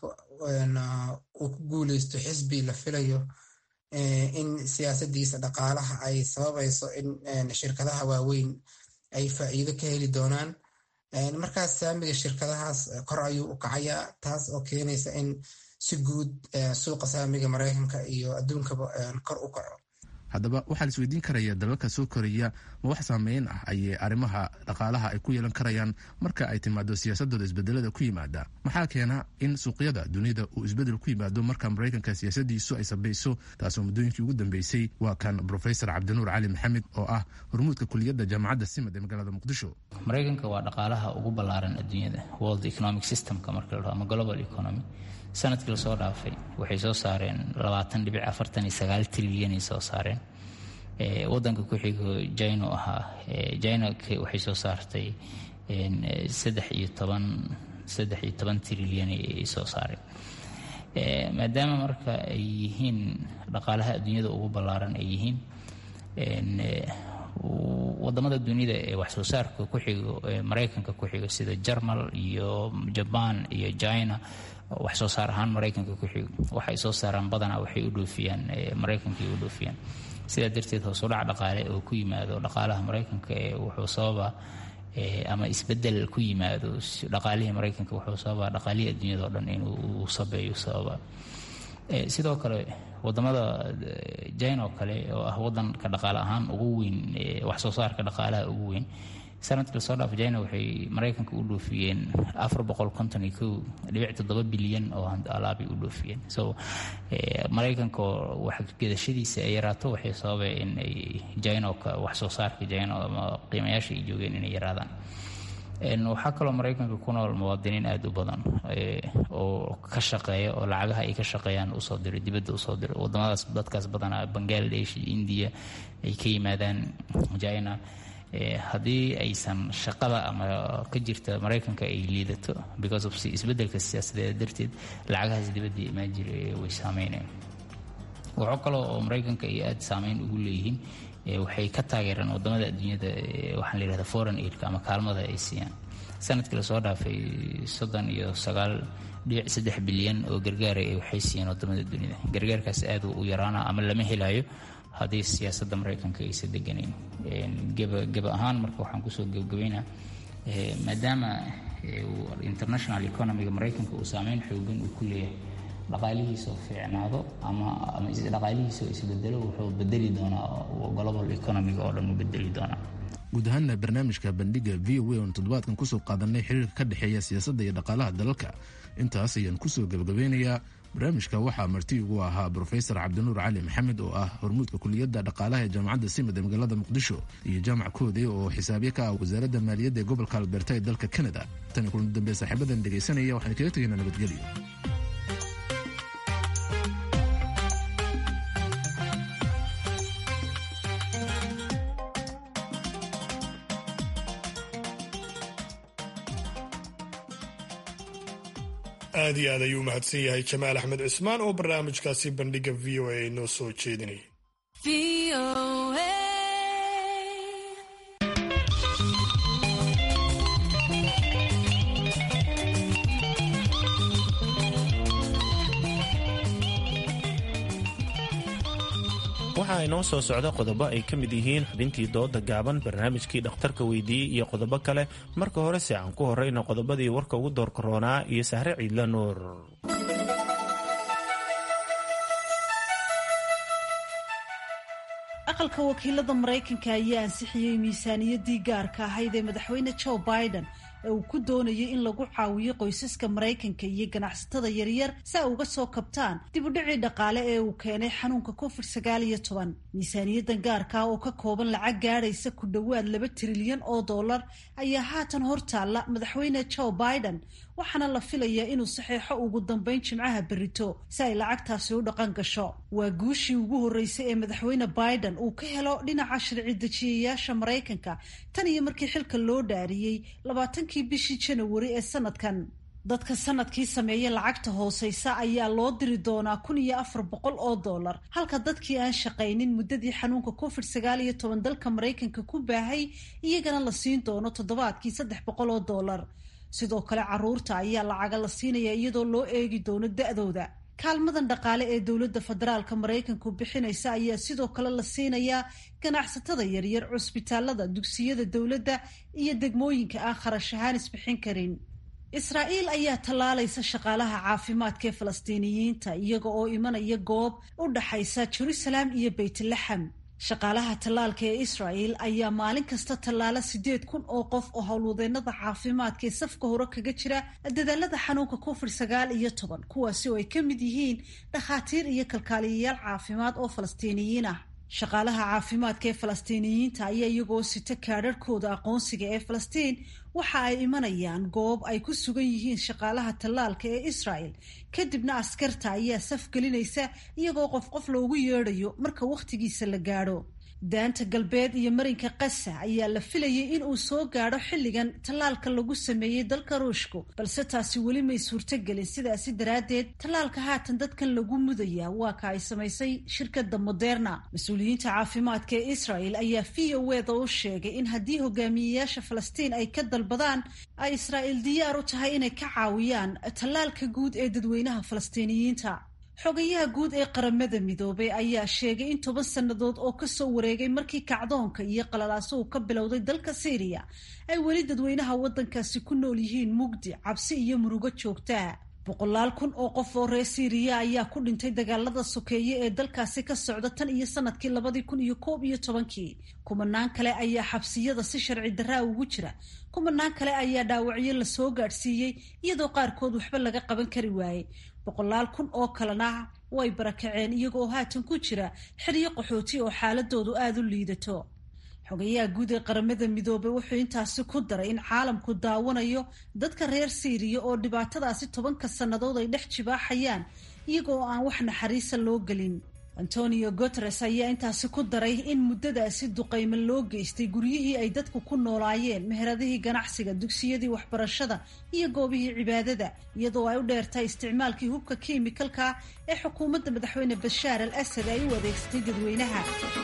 uu ku guuleysto xisbi la filayo in siyaasadiisa dhaqaalaha ay sababayso in shirkadaha waaweyn ay faa'iido ka heli doonaan markaas saamiga shirkadahaas kor ayuu u kacayaa taas oo keenaysa in si guud suuqa saamiga maraykanka iyo adduunkaba kor u kaco haddaba waxaa la isweydiin karaya dalalka soo koraya ma wax saameyn ah ayay arrimaha dhaqaalaha ay ku yeelan karayaan marka ay timaado siyaasadooda isbedelada ku yimaada maxaa keena in suuqyada dunida uu isbedel ku yimaado marka maraykanka siyaasadiisu ay sabayso taasoo muddooyinkii ugu dambeysay waa kan brofesor cabdinuur cali maxamed oo ah hormuudka kuliyadda jaamacadda simad ee magaalada muqdisho maraykanka waa dhaqaalaha ugu ballaaran adduunyada world economic systemka marka la dhaho ama global economy sanadkii lasoo dhaafay waxay soo saareen labaatan dhibic afartan iyo sagaal trilyanay soo saareen wadanka ku xigo jino ahaa jina waxay soo saartay saddex iyo toban saddex iyo toban trilyan ay soo saareen maadaama marka ay yihiin dhaqaalaha adduunyada ugu ballaaran ay yihiin wadamada dunida ee wax soo saarka ku xigo maraykanka ku xigo sida jarmal iyo jaban iyo china wax soo saar ahaan maraykanka ku xigo waxay soo saaraan badanaa waxay u dhoofiyaan maraykankay u dhoofiyaan sidaa darteed hoosudhac dhaqaale oo ku yimaado dhaqaalaha maraykanka ee wuxuu sababa ama isbedel ku yimaado dhaqaalihii maraykanka wuxuu sababaa dhaqaalihii adduunyada o dhan inuu sabeeyo sababa sidoo kale wadamada jina oo kale oo ah wadanka dhaqaale ahaan ugu weyn wax soo saarka dhaqaalaha ugu weyn sanadkii lasoo dhaaf jina waxay maraykanka u dhoofiyeen afar boqol konton iyo kow dhibic toddoba bilyan oo alaabay u dhoofiyeen so maraykanka oo waxgedashadiisa ay yaraato waxay sababay in ay jinoka wax soo saarka jino ama qiimayaasha ay joogeen inay yaraadaan waxaa kaloo maraykanka ku nool muwaadiniin aada u badan oo ka shaqeeya oo lacagaha ay ka shaqeeyaan usoo diro dibadda usoo diro wadamadaas dadkaas badanaa bangladesh iyo indiya ay ka yimaadaan jina haddii aysan shaqada ama ka jirta maraykanka ay liidato because of isbedelka siyaasadeed darteed lacagahaas dibadda imaan jira way saameynayaan waxaa kaloo oo maraykanka ay aada saameyn ugu leeyihiin waxay ka taageereen wadamada adduunyada waxaan la yihahda foreign aidka ama kaalmada ay siiyaan sanadkii lasoo dhaafay soddon iyo sagaal dhibic saddex bilyan oo gargaara waxay siiyeen wadamada dunida gargaarkaas aada u yaraana ama lama helayo haddii siyaasadda maraykanka aysa deganayn geba ahaan marka waxaan kusoo gebgabaynaa maadaama international economiga maraykanka uu saameyn xoogan uu ku leeyahay dhaqaalihiisoo fiicnaado ama ama dhaqaalihiisoo isbedelo wuxuu bedeli doonaa global economiga oo dhan uu bedeli doonaa guud ahaanna barnaamijka bandhiga v o a oon toddobaadkan kusoo qaadanay xiriirka ka dhexeeya siyaasadda iyo dhaqaalaha dalalka intaas ayaan kusoo gebagabeynayaa barnaamijka waxaa marti ugu ahaa brofesor cabdinuur cali maxamed oo ah hormuudka kuliyadda dhaqaalaha ee jaamacadda simad ee magaalada muqdisho iyo jaamac koode oo xisaabye ka ah wasaaradda maaliyadda ee gobolka alberta ee dalka kanada tan kulan dambe saaxiibadan dhegaysanaya waxaan kaga tegaynaa nabadgelyo aad iyo aad ayuu mahadsan yahay jamaal axmed cismaan oo barnaamijkaasi bandhiga v o a inoo soo jeedinaya waxaa inoo soo socda qodobo ay ka mid yihiin xubintii dooda gaaban barnaamijkii dhakhtarka weydiiyey iyo qodobo kale marka horese aan ku horrayno qodobadii warka ugu doorkaroonaa iyo sahre ciidla nuur aqalka wakiilada maraykanka ayaa ansixiyey miisaaniyaddii gaarka ahayd ee madaxweyne joe biden ee uu ku doonayay in lagu caawiyo qoysaska maraykanka iyo ganacsatada yaryar si ay uga soo kabtaan dib u dhicii dhaqaale ee uu keenay xanuunka covid sagaal iyo toban miisaaniyaddan gaarka ah oo ka kooban lacag gaadhaysa ku dhowaad laba trilyan oo dollar ayaa haatan hortaalla madaxweyne joe biden waxaana la filayaa inuu saxeexo ugu dambeyn jimcaha berito si ay lacagtaasi u dhaqan gasho waa guushii ugu horreysay ee madaxweyne biden uu ka helo dhinaca sharci dejiyayaasha maraykanka tan iyo markii xilka loo dhaariyey labaatankii bishii janawari ee sanadkan dadka sanadkii sameeya lacagta hooseysa ayaa loo diri doonaa kun iyo afar boqol oo dollar halka dadkii aan shaqaynin muddadii xanuunka covid sagaal iyo toban dalka maraykanka ku baahay iyagana la siin doono toddobaadkii saddex boqol oo dollar sidoo kale caruurta ayaa lacaga la siinaya iyadoo loo eegi doono da-dooda kaalmadan dhaqaale ee dowladda federaalka maraykanku bixinaysa ayaa sidoo kale la siinayaa ganacsatada yaryar cusbitaalada dugsiyada dowladda iyo degmooyinka aan kharash ahaan isbixin karin israa'iil ayaa tallaalaysa shaqaalaha caafimaadka ee falastiiniyiinta iyaga oo imanaya goob u dhaxaysa jerusalem iyo beytlaxam shaqaalaha tallaalka ee israa'el ayaa maalin kasta tallaala siddeed kun oo qof oo howlwadeenada caafimaadka ee safka hore kaga jira dadaalada xanuunka covid sagaal iyo toban kuwaasi oo ay ka mid yihiin dhakhaatiir iyo kalkaaliyayaal caafimaad oo falastiiniyiin ah shaqaalaha caafimaadka ee falastiiniyiinta ayaa iyagoo sita kaadharhkooda aqoonsiga ee falastiin waxa ay imanayaan goob ay ku sugan yihiin shaqaalaha tallaalka ee israel kadibna askarta ayaa saf gelinaysa iyagoo qof qof loogu yeedhayo marka wakhtigiisa la gaadho daanta galbeed iyo marinka qasa ayaa la filayay in uu soo gaadho xilligan tallaalka lagu sameeyey dalka ruushku balse taasi weli may suurtogelin sidaasi daraaddeed tallaalka haatan dadkan lagu mudaya waa ka ay samaysay shirkadda moderna mas-uuliyiinta caafimaadka ee israel ayaa v o eda u sheegay in haddii hogaamiyeyaasha falastiin ay ka dalbadaan ay israa'iil diyaar u tahay inay ka caawiyaan tallaalka guud ee dadweynaha falastiiniyiinta xogayaha guud ee qaramada midoobay ayaa sheegay in toban sannadood oo kasoo wareegay markii kacdoonka iyo qalalaaso uu ka bilowday dalka syriya ay weli dadweynaha waddankaasi ku nool yihiin mugdi cabsi iyo murugo joogtaa boqolaal kun oo qof oo reer syriya ayaa ku dhintay dagaalada sokeeye ee dalkaasi ka socda tan iyo sanadkii labadii kun iyo koob iyo tobankii kumanaan kale ayaa xabsiyada si sharci daraa ugu jira kumanaan kale ayaa dhaawacyo lasoo gaadhsiiyey iyadoo qaarkood waxba laga qaban kari waayey boqolaal kun oo kalena way barakaceen iyagoo haatan ku jira xeryo qaxooti oo xaaladoodu aada u liidato xogayaha guud ee qaramada midoobay wuxuu intaasi ku daray in caalamku daawanayo dadka reer syriya oo dhibaatadaasi tobanka sannadood ay dhex jibaaxayaan iyagoo aan wax naxariisa loo gelin antonio guteres ayaa intaasi ku daray in muddadaasi duqaymo loo geystay guryihii ay dadku ku noolaayeen meheradihii ganacsiga dugsiyadii waxbarashada iyo goobihii cibaadada iyadoo ay u dheertahay isticmaalkii hubka kiimikalka ee xukuumadda madaxweyne bashaar al asad ay u adeegsatay dadweynaha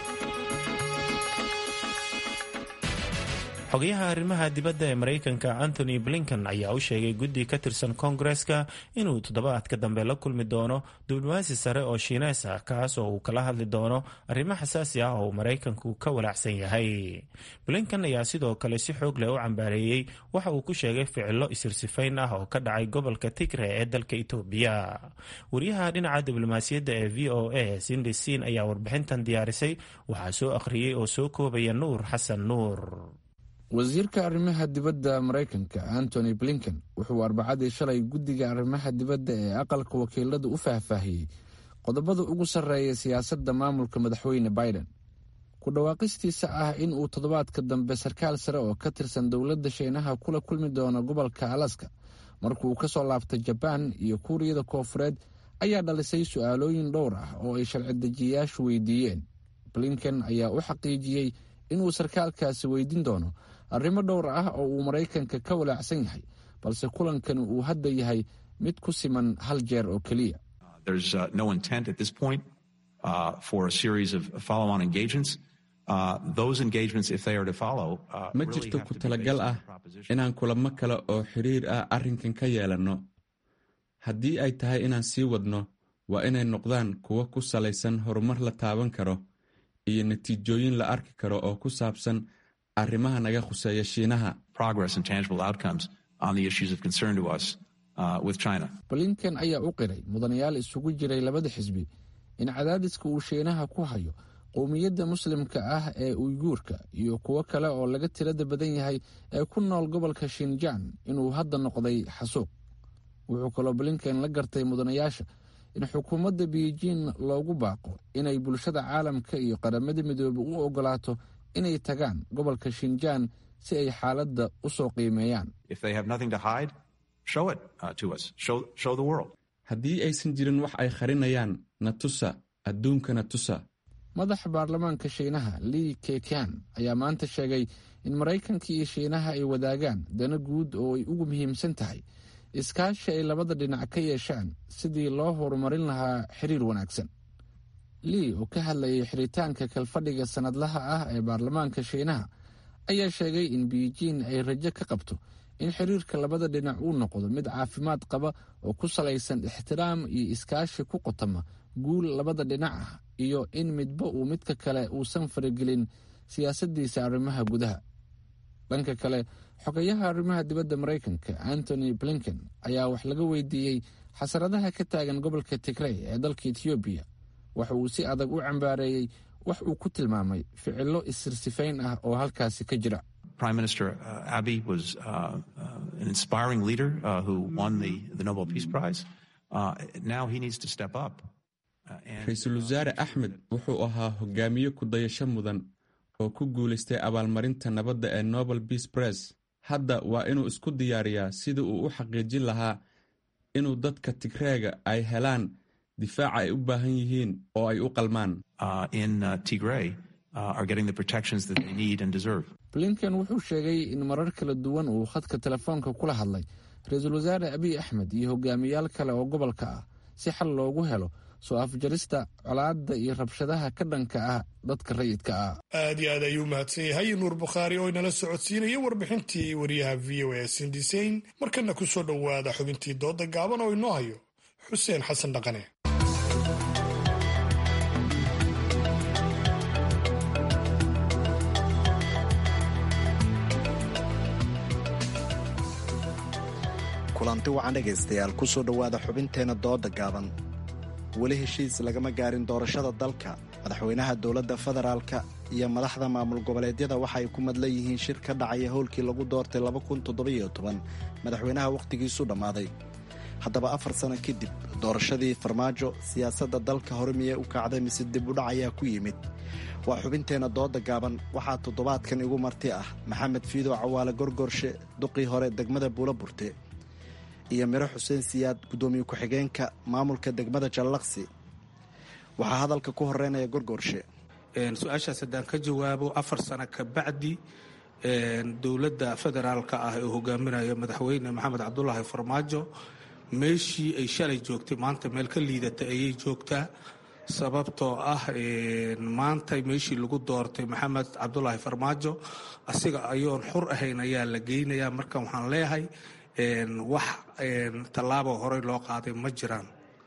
xogayaha arrimaha dibadda ee maraykanka antony blinken ayaa u sheegay guddi ka tirsan koongareska inuu toddobaadka dambe la kulmi doono diblomaasi sare oo shiinees ah kaas oo uu kala hadli doono arrimo xasaasi ah oo uu maraykanku ka walaacsan yahay blinken ayaa sidoo kale si xoog leh u cambaareeyey waxa uu ku sheegay ficilo isirsifayn ah oo ka dhacay gobolka tigre ee dalka itoobiya wariyaha dhinaca diblomaasiyadda ee v o a sindi siin ayaa warbixintan diyaarisay waxaa soo akhriyey oo soo koobaya nuur xasan nuur wasiirka arrimaha dibadda maraykanka antony blinken wuxuu arbacadii shalay guddiga arrimaha dibadda ee aqalka wakiilada u faahfaahiyey qodobada ugu sarreeya siyaasadda maamulka madaxweyne biden ku dhawaaqistiisa ah in uu toddobaadka dambe sarkaal sare oo ka tirsan dowladda shiinaha kula kulmi doono gobolka alaska markuu ka soo laabtay jabaan iyo kuuriyada koofureed ayaa dhalisay su-aalooyin dhowr ah oo ay sharci-dejiyayaashu weydiiyeen blinken ayaa u xaqiijiyey inuu sarkaalkaasi weydiin doono arrimo dhowr ah oo uu maraykanka ka walaacsan yahay balse kulankani uu hadda yahay mid ku siman hal jeer oo keliya ma jirto ku talagal ah inaan kulamo kale oo xiriir ah arrinkan ka yeelanno haddii ay tahay inaan sii wadno waa inay noqdaan kuwo ku salaysan horumar la taaban karo iyo natiijooyin la arki karo oo ku saabsan arrimaha naga khuseeya shiinaha blinken ayaa u qiray mudanayaal isugu jiray labada xisbi in cadaadiska uu shiinaha ku hayo qowmiyadda muslimka ah ee uyguurka iyo kuwo kale oo laga tirada badan yahay ee ku nool gobolka shinjaan inuu hadda noqday xasuuq wuxuu kaloo blinken la gartay mudanayaasha in xukuumadda beijing loogu baaqo inay bulshada caalamka iyo qaramada midoobey u ogolaato inay tagaan gobolka shinjaan si ay xaaladda u soo qiimeeyaan haddii aysan jirin wax ay qarinayaan na tusa adduunkana tusa madaxa baarlamaanka shiinaha lii kekan ayaa maanta sheegay in maraykanka iyo shiinaha ay wadaagaan dana guud oo ay ugu muhiimsan tahay iskaashi ay labada dhinac ka yeeshaan sidii loo horumarin lahaa xiriir wanaagsan lii oo ka hadlayay xiritaanka kalfadhiga sannadlaha ah ee baarlamaanka shiinaha ayaa sheegay in beijing ay rajo ka qabto in xiriirka labada dhinac uu noqdo mid caafimaad qaba oo ku salaysan ixtiraam iyo iskaashi ku qotama guul labada dhinac ah iyo in midba uu midka kale uusan faragelin siyaasaddiisa arrimaha gudaha dhanka kale xogayaha arrimaha dibadda maraykanka antony blinken ayaa wax laga weydiiyey xasaradaha ka taagan gobolka tigrey ee dalka etoobiya waxa uu si adag u cambaareeyey wax uu ku tilmaamay ficilo isirsifayn ah oo halkaasi ka jira Prime Minister uh, Abiy was uh, uh, an inspiring leader who won the, the Nobel Peace Prize. now he needs to step up. ra-iisul wasaare axmed wuxuu ahaa hogaamiye ku-dayasho mudan oo ku guulaystay abaalmarinta nabadda ee nobel beas press hadda waa inuu isku diyaariyaa sidii uu u xaqiijin lahaa inuu dadka tigreega ay helaan difaaca ay u baahan yihiin oo ay u qalmaan blinken wuxuu sheegay in marar kala duwan uu khadka telefoonka kula hadlay ra-iisul wasaare abiy axmed iyo hogaamiyaal kale oo gobolka ah si xal loogu helo soo afjarista colaadda iyo rabshadaha ka dhanka ah dadka rayidka ah aad iyo aad ayuu mahadsan yahay nuur bukhaari oo inala socodsiinaya warbixintii wariyaha v o a sindisayn markana ku soo dhowaada xubintii dooda gaaban oo inoo hayo xuseen xasan dhaqane kulanti wacan dhegaystayaal ku soo dhowaada xubinteenna dooda gaaban weli heshiis lagama gaarin doorashada dalka madaxweynaha dowladda federaalka iyo madaxda maamul goboleedyada waxa ay ku madlan yihiin shir ka dhacaya howlkii lagu doortay madaxweynaha wakhtigiisu dhammaaday haddaba afar sano kadib doorashadii farmaajo siyaasadda dalka hore miyey u kacday mise dib udhac ayaa ku yimid waa xubinteenna dooda gaaban waxaa toddobaadkan igu marti ah maxamed fiidow cawaale gorgorshe duqii hore degmada buula burte iyo miro xuseen siyaad guddoomiye ku-xigeenka maamulka degmada jallaqsi waxaa hadalka ku horeynaya gorgoorshe su-aashaas haddaan ka jawaabo afar sano ka bacdi dowladda federaalka ah ee hogaaminayo madaxweyne maxamed cabdulaahi farmaajo meeshii ay shalay joogtay maanta meel ka liidata ayay joogtaa sababtoo ah maanta meeshii lagu doortay maxamed cabdulaahi farmaajo asiga ayoon xur ahayn ayaa la geynayaa marka waxaan leeyahay wax tallaabo horey loo qaaday ma jiraan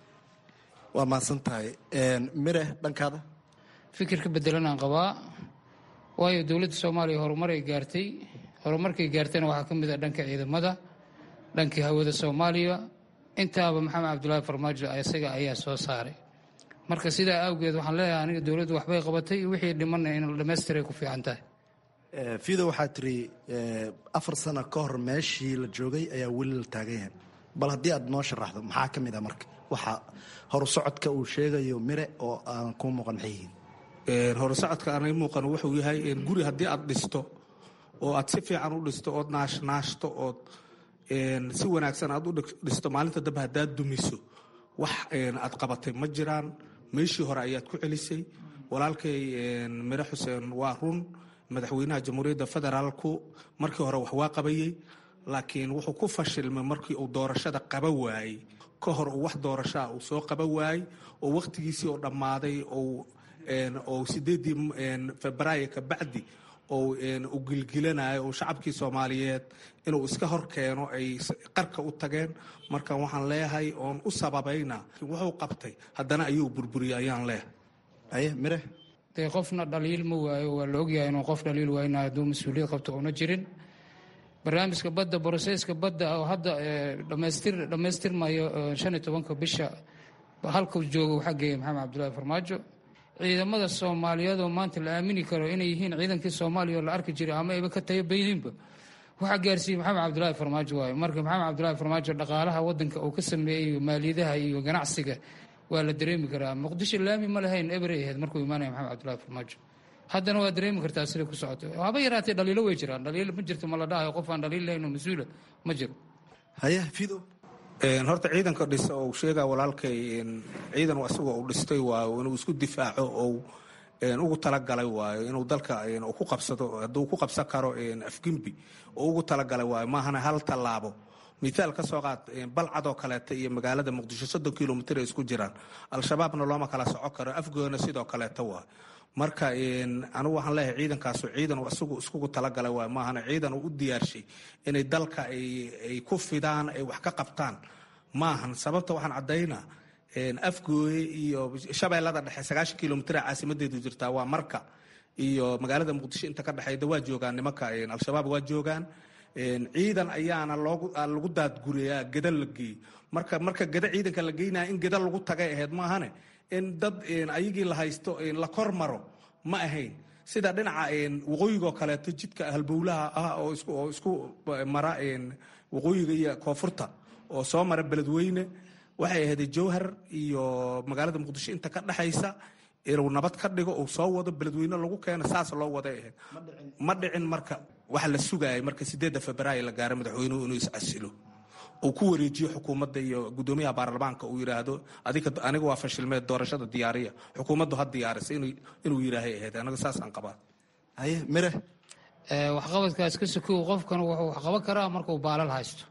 waa mahadsan tahay mire dhankaada fikir ka bedelanaan qabaa waayo dowladda soomaaliya horumaray gaartay horumarkay gaartayna waxaa ka mid ah dhanka ciidamada dhankii hawada soomaaliya intaaba maxamed cabdulaahi farmaajo isaga ayaa soo saaray marka sidaa awgeed waxaan leeyahay aniga dowladdu waxbay qabatay wixii dhimanna in dhamaystiray ku fiican tahay fido waxaa tiri afar sano ka hor meeshii la joogay ayaa weli la taagan yahay bal haddii aad noo sharaxdo maxaa ka mid a marka waxa horusocodka uu sheegayo mire oo aan kuu muuqan maxay yihiin horusocodka aanay muuqan wuxuu yahay guri haddii aad dhisto oo aad si fiican u dhisto ood naashnaashto ood si wanaagsan aad u dhisto maalinta dambe haddaad dumiso wax aad qabatay ma jiraan meeshii hore ayaad ku celisay walaalkay mire xuseen waa run madaxweynaha jamhuuriyadda federaalku markii hore wax waa qabayey laakiin wuxuu ku fashilmay markii uu doorashada qaba waayey ka hor uu wax doorashaa uu soo qaba waayey oo wakhtigiisii oo dhammaaday oo sideedii febraayo ka bacdi u gilgilanayo oo shacabkii soomaaliyeed inuu iska hor keeno ay qarka u tageen marka waxaan leeyahay oon u sababayna wuxuu qabtay haddana ayuu burburiyey ayaan leeyahay mire dee qofna dhaliil ma waayo waa la ogyahay inuu qof dhaliil waayna hadduu mas-uuliyad qabto una jirin barnaamijka badda broseska badda oo hadda dhamaystir dhammaystirmayo shan iyo tobanka bisha halkuu joogo waxaa geeyay maxamed cabdulaahi farmaajo ciidamada soomaaliyeed oo maanta la aamini karo inay yihiin ciidankii soomaaliya oo la arki jiray ama ayba ka tayabayninba waxaa gaarsiiyey maxamed cabdulaahi farmaajo waayo marka maxamed cabdulaahi farmaajo dhaqaalaha wadanka uu ka sameeyey maaliyadaha iyo ganacsiga waa la dareemi karaa muqdisho laami ma lahayn eberay ahayd markuu imaanaya maxamed cabdulaahi farmaajo haddana waa dareemi kartaa sida ku socoto haba yaraatee dhaliilo way jiraan dhaliilo ma jirto ma la dhahayo qof aan dhaliil lahayn oo mas-uula ma jiro haye fido horta ciidanka dhisa oo sheegaa walaalkay ciidan isagoo uu dhistay waayo inuu isku difaaco oo ugu talagalay waayo inuu dalka ku qabsado hadduu ku qabsan karo afgembi oo ugu talagalay waayo maahana hal tallaabo mithaal ka soo qaad balcadoo kaleeta iyo magaalada muqdisho soddon kilomitr ay isku jiraan al-shabaabna looma kala soco karo afgoona sidoo kaleeta waa marka anigu waxaan leeyahay ciidankaasu ciidan isagu iskugu talagalay waay maahana ciidan uu u diyaarshay inay dalka ay ku fidaan ay wax ka qabtaan maahan sababta waxaan caddaynaa afgooye iyo shabeellada dhexe sagaashan kilomitr caasimadeedu jirtaa waa marka iyo magaalada muqdisho inta ka dhexeyda waa joogaan nimanka al-shabaab waa joogaan ciidan ayaana lagu daadguriyaa geda la geeyo marka marka geda ciidanka la geynaya in geda lagu tagay ahayd maahane in dad ayagii la haysto la kor maro ma ahayn sida dhinaca waqooyigoo kaleeto jidka halbowlaha ah oo isku mara waqooyiga iyo koonfurta oo soo mara beledweyne waxay ahayd jowhar iyo magaalada muqdisho inta ka dhexaysa inuu nabad ka dhigo uu soo wado beledweyne lagu keeno saas loo waday ahayd ma dhicin marka waxa la sugaayay marka sideedda febraayo la gaaro madaxweynuhu inuu iscasilo uu ku wareejiyo xukuumadda iyo gudoomiyaha baarlamaanka uu yidhaahdo aniga waa fashilmeed doorashada diyaariya xukuumaddu ha diyaarisa inuu yidhaahay ahayd anaga saasaan qabaa haye mire waxqabadkaas ka sokow qofkan wuxuu wax qaban karaa markuu baalal haysto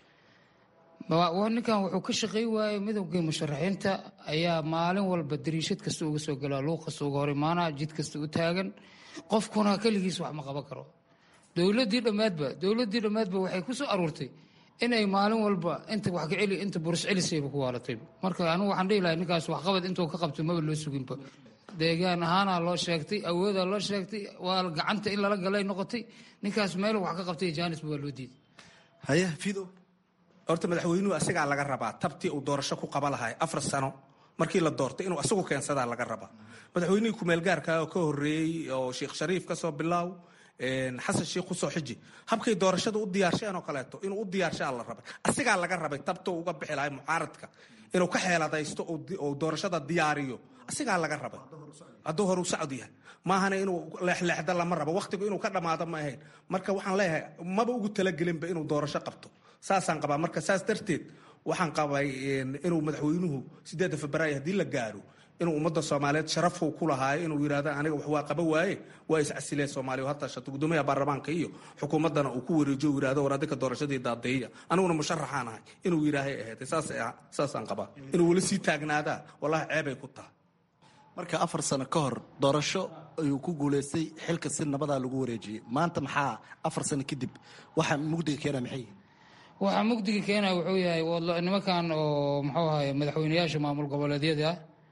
ninkan wuxuu ka shaqay waayey midowgii musharaxiinta ayaa maalin walba dariishad kasta uga soo galaa luuq kasta uga hor imaanaa jid kasta u taagan qofkuna keligiis wax ma qaban karo dowladii dhammaadba dowladii dhammaadba waxay ku soo aruurtay inay maalin walba inta wax ka celi inta buris celisayba ku waalatay marka anigu waxaan dhihi lahay ninkaas waxqabad intuu ka qabto maba loo suginba deegaan ahaana loo sheegtay awoodaa loo sheegtay waa gacanta in lala galay noqotay ninkaas meel wax ka qabtay jaanisba waa loo diiday haye fido horta madaxweynuhu asagaa laga rabaa tabtii uu doorasho ku qaba lahay afar sano markii la doortay inuu asagu keensadaa laga rabaa madaxweynihii kumeelgaarka oo ka horeeyey oo sheekh shariif ka soo bilaaw xasan sheikh kusoo xiji habkay doorashada u diyaarsheen oo kaleeto inuu u diyaarshaa la rabay asigaa laga rabay tabtou uga bixi lahay mucaaradka inuu ka xeeladaysto oo doorashada diyaariyo asigaa laga rabay hadduu horu sacod yahay maahana inuu leexleexda lama rabo wakhtigu inuu ka dhammaado ma ahayn marka waxaan leeyahay maba ugu talagelinba inuu doorasho qabto saasaan qabaa marka saas darteed waxaan qabay inuu madaxweynuhu sideedda febraayo haddii la gaaro inuu ummadda soomaaliyeed sharafuu ku lahaayo inuu yidhahdo aniga wax waa qaba waaye waa iscasileen soomaaliya hataa shato gudoomiyaha baarlamaanka iyo xukuumaddana uu ku wareejiyo uu yidhahdo war adinka doorashadii daadeeya aniguna musharaxaan ahay inuu yidhaahay ahayd saasaan qabaa inuu weli sii taagnaadaa wallahi ceebay ku tahay marka afar sano ka hor doorasho ayuu ku guulaystay xilka si nabadaa lagu wareejiyey maanta maxaa afar sano kadib waxa mugdiga keena maxay waxaa mugdiga keena wuxuu yahay nimankan oo muxuu ahaye madaxweyneyaasha maamul goboleedyada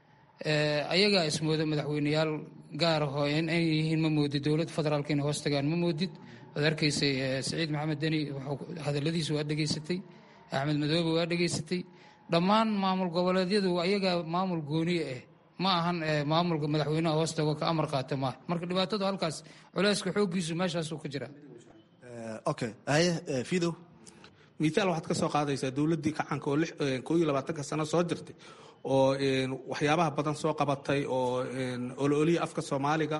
ayagaa ismooda madaxweyneyaal gaar ahoo inay yihiin ma moodid dowladda federaalka inay hoos tagaan ma moodid waad arkaysay saciid maxamed deni hadaladiisa waa dhegaysatay axmed madoobe waa dhegaysatay dhammaan maamul goboleedyadu ayagaa maamul gooniye ah ma ahan maamulka madaxweynaha hoos tago ka amar qaata maaha marka dhibaatadu halkaas culeyska xooggiisu meeshaasuu ka jira okay haye fido miitaal waxaad ka soo qaadaysaa dowladdii kacanka oo koo iyo labaatanka sano soo jirtay oo waxyaabaha badan soo qabatay oo ololiya afka soomaaliga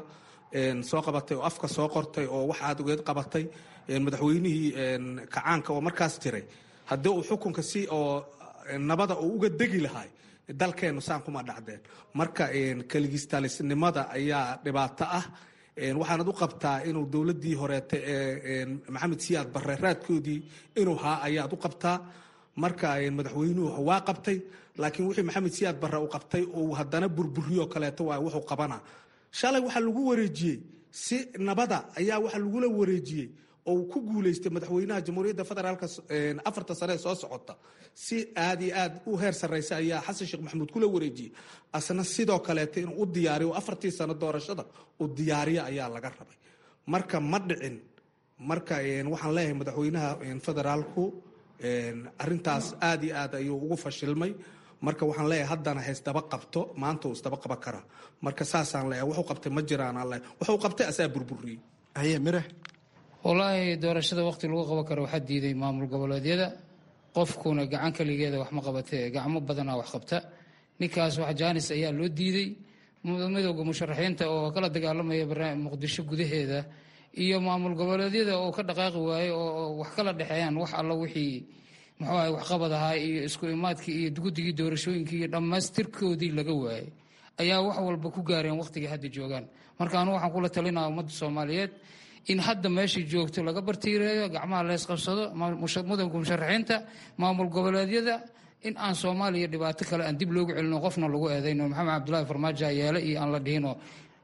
soo qabatay oo afka soo qortay oo wax aad ugeed qabatay madaxweynihii kacaanka oo markaas jiray haddii uu xukunka si oo nabada uu uga degi lahay dalkeennu saan kuma dhacdeen marka keligistaalisnimada ayaa dhibaato ah waxaanad u qabtaa inuu dowladdii horeete ee maxamed siyaad barre raadkoodii inuu haa ayaad u qabtaa marka madaxweynuhu waa qabtay laakiin wixii maxamed siyaad barre uu qabtay uu haddana burburiyo kaleeto waa wuxuu qabanaa shalay waxaa lagu wareejiyey si nabada ayaa waxaa lagula wareejiyey oo uu ku guulaystay madaxweynaha jamhuuriyadda federaalka afarta sane ee soo socota si aad iyo aad u heer sarraysa ayaa xasan sheekh maxamuud kula wareejiyey asna sidoo kaleeto inuu u diyaariyo afartii sano doorashada uu diyaariyo ayaa laga rabay marka ma dhicin marka waxaan leeyahay madaxweynaha federaalku arintaas aad iyo aad ayuu ugu fashilmay marka waxaan leeyahay haddana haysdaba qabto maanta uu isdaba qaban karaa marka saasaan leeyahay wuxuu qabtay ma jiraan aan leeyahay wuxuu qabtay asaa burburiyey haye mire wallaahi doorashada waqti lagu qaban karo waxaa diiday maamul goboleedyada qofkuna gacan keligeeda wax ma qabatee gacmo badanaa wax qabta ninkaas wax jaanis ayaa loo diiday midowda musharaxiinta oo kala dagaalamaya muqdisho gudaheeda iyo maamul goboleedyada oo ka dhaqaaqi waaye oo wax kala dhexeeyaan wax alla wixii muxuu ahay waxqabad ahaa iyo isku imaadkii iyo guddigii doorashooyinkii iyo dhammaystirkoodii laga waayey ayaa wax walba ku gaareen waqtigii hadda joogaan marka anu waxaan kula talinaa ummadda soomaaliyeed in hadda meeshai joogto laga bartiireeyo gacmaha lees qabsado mudanka musharaxiinta maamul goboleedyada in aan soomaaliya dhibaato kale aan dib loogu celino qofna lagu eedayno maxamed cabdulaahi farmaajo yeele iyo aan la dhihino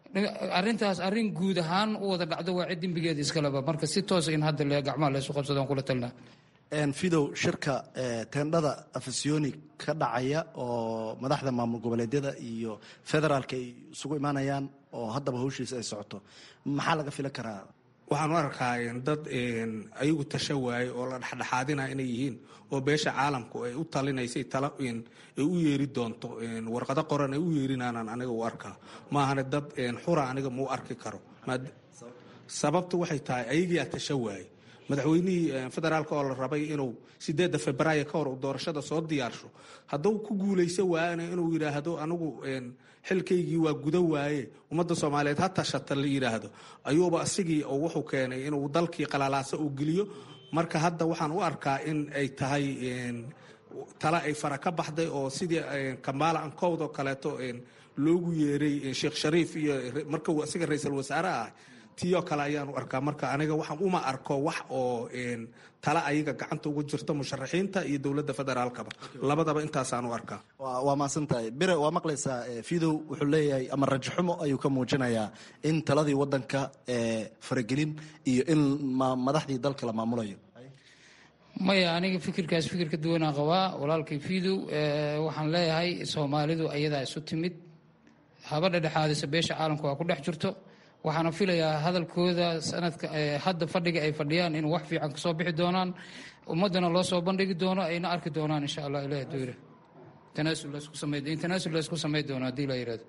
arintaas arin guud ahaan u wada dhacdo waa cid dembigeeda iskaleba marka si toosa in hadda gacmaha leesu qabsado aan kula talinaa fidow shirka teendhada afasyooni ka dhacaya oo madaxda maamul goboleedyada iyo federaalka ay isugu imaanayaan oo haddaba hawshiisa ay socoto maxaa laga filan karaa waxaan u arkaa dad ayagu tasha waaye oo la dhexdhexaadina inay yihiin oo beesha caalamku ay u talinaysay tala ay u yeeri doonto warqado qoran ay u yeerinaanaan aniga u arkaa maahane dad xura aniga mau arki karo sababtu waxay tahay ayagiyaa tasha waaye madaxweynihii federaalka oo la rabay inuu sideedda februaayo ka hor uu doorashada soo diyaarsho hadduu ku guulaysa waayana inuu yidhaahdo anigu xilkaygii waa guda waaye ummadda soomaaliyeed ha tashata la yidhaahdo ayuuba asigii oo wuxuu keenay inuu dalkii qalalaasa uu geliyo marka hadda waxaan u arkaa in ay tahay tale ay fara ka baxday oo sidii kambaala ankowd oo kaleeto loogu yeeray sheekh shariif iyo marka uu asiga ra-iisul wasaare ah tiyoo kale ayaanu arkaa marka aniga waxaan uma arko wax oo tale ayaga gacanta ugu jirto musharaxiinta iyo dowladda federaalkaba labadaba intaasaanu arkaa waa maasantahay bire waa maqlaysaa fidow wuxuu leeyahay ama rajaxumo ayuu ka muujinayaa in taladii wadanka faragelin iyo in madaxdii dalka la maamulayo maya aniga fikirkaas fikir ka duwanaa qabaa walaalkay fidow waxaan leeyahay soomaalidu ayadaa isu timid haba dhedhexaadisa beesha caalamka waa ku dhex jirto waxaana filayaa hadalkooda sanadka hadda fadhiga ay fadhiyaan in wax fiican kasoo bixi doonaan ummadana loo soo bandhigi doono ayna arki doonaan insha allah ilaah duyra tanaasul la isku samay doono haddii la yirahdo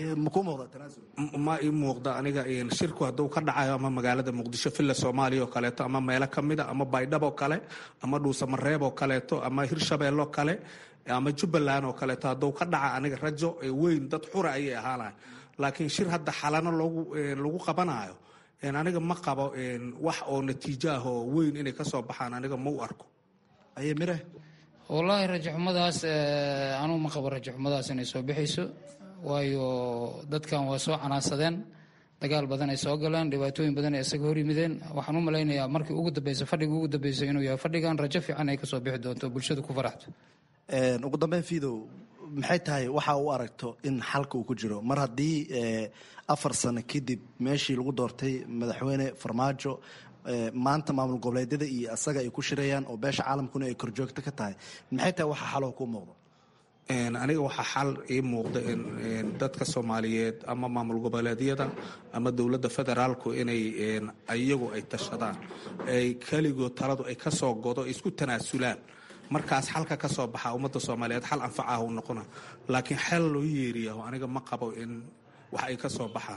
ma ii muuqda aniga shirku hadduu ka dhacayo ama magaalada muqdisho villa soomaaliya oo kaleeto ama meelo kamida ama baydhabo kale ama dhuusamareeb oo kaleeto ama hirshabeello kale ama jubbaland oo kaleeto hadduu ka dhaca aniga rajo weyn dad xura ayay ahaanayo laakiin shir hadda xalano lagu qabanayo aniga ma qabo wax oo natiijo ah oo weyn inay kasoo baxaan aniga ma u arko mire wallaahi rajaxumadaas anugu ma qabo rajaxumadaas inay soo bixayso waayo dadkan waa soo canaansadeen dagaal badan ay soo galeen dhibaatooyin badan ay isaga hor yimideen waxaan u malaynayaa markii ugu dambeysa fadhiga ugu dambeysa inuu yahay fadhigan rajo fiican ay kasoo bixi doonto bulshada ku faraxdo ugu dambeyn fidow maxay tahay waxa u aragto in xalka uu ku jiro mar haddii afar sano kadib meeshii lagu doortay madaxweyne farmaajo maanta maamul goboleedyada iyo asaga ay ku shirayaan oo beesha caalamkuna ay korjoogto ka tahay maxay tahay waxa xaloo kuu muuqdo aniga waxaa xal ii muuqda dadka soomaaliyeed ama maamul goboleedyada ama dowladda federaalku inay iyagu ay tashadaan ay keligood taladu ay kasoo godo isku tanaasulaan markaas xalka ka soo baxaa ummadda soomaaliyeed xal anfacah u noqona laakiin xel loo yeeriyaho aniga ma qabo in wax ay ka soo baxaan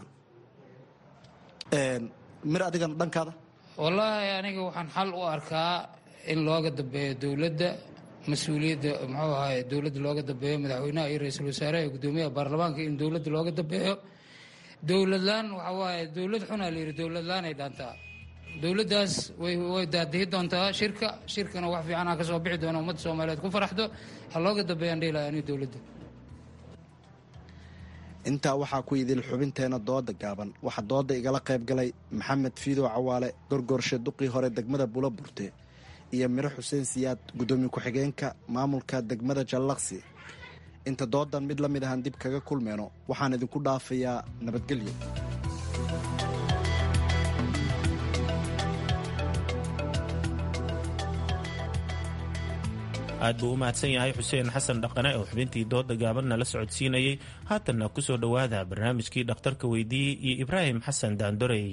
mir adigana dhankaada wallaahi aniga waxaan xal u arkaa in looga dambeeyo dowladda mas-uuliyadda muxuu ahaay dowladda looga dambeeyo madaxweynaha iyo ra-iisul wasaaraha iyo guddoomiyaha baarlamaanka in dowladda looga dambeeyo dowladlaan waxa waaye dowlad xunaa la yidhi dowladlaan ay dhaantaa dowladdaas way way daadihi doontaa shirka shirkana wax fiicanaa ka soo bixi doona ummadda soomaaliyeed ku faraxdo ha looga dambeeyaan dhihilaha aniga dowladda intaa waxaa ku idil xubinteena dooda gaaban waxaa dooda igala qayb galay maxamed fiidow cawaale gorgoorshe duqii hore degmada bula burte iyo miro xuseen siyaad guddoomiye ku-xigeenka maamulka degmada jallaqsi inta doodan mid la mid ahaan dib kaga kulmeyno waxaan idinku dhaafayaa nabadgelyo aad buu u mahadsan yahay xuseen xasan dhaqane oo xubintii dooda gaabanna la socodsiinayey haatanna ku soo dhowaada barnaamijkii dhakhtarka weydiiyey iyo ibraahim xasan daandorey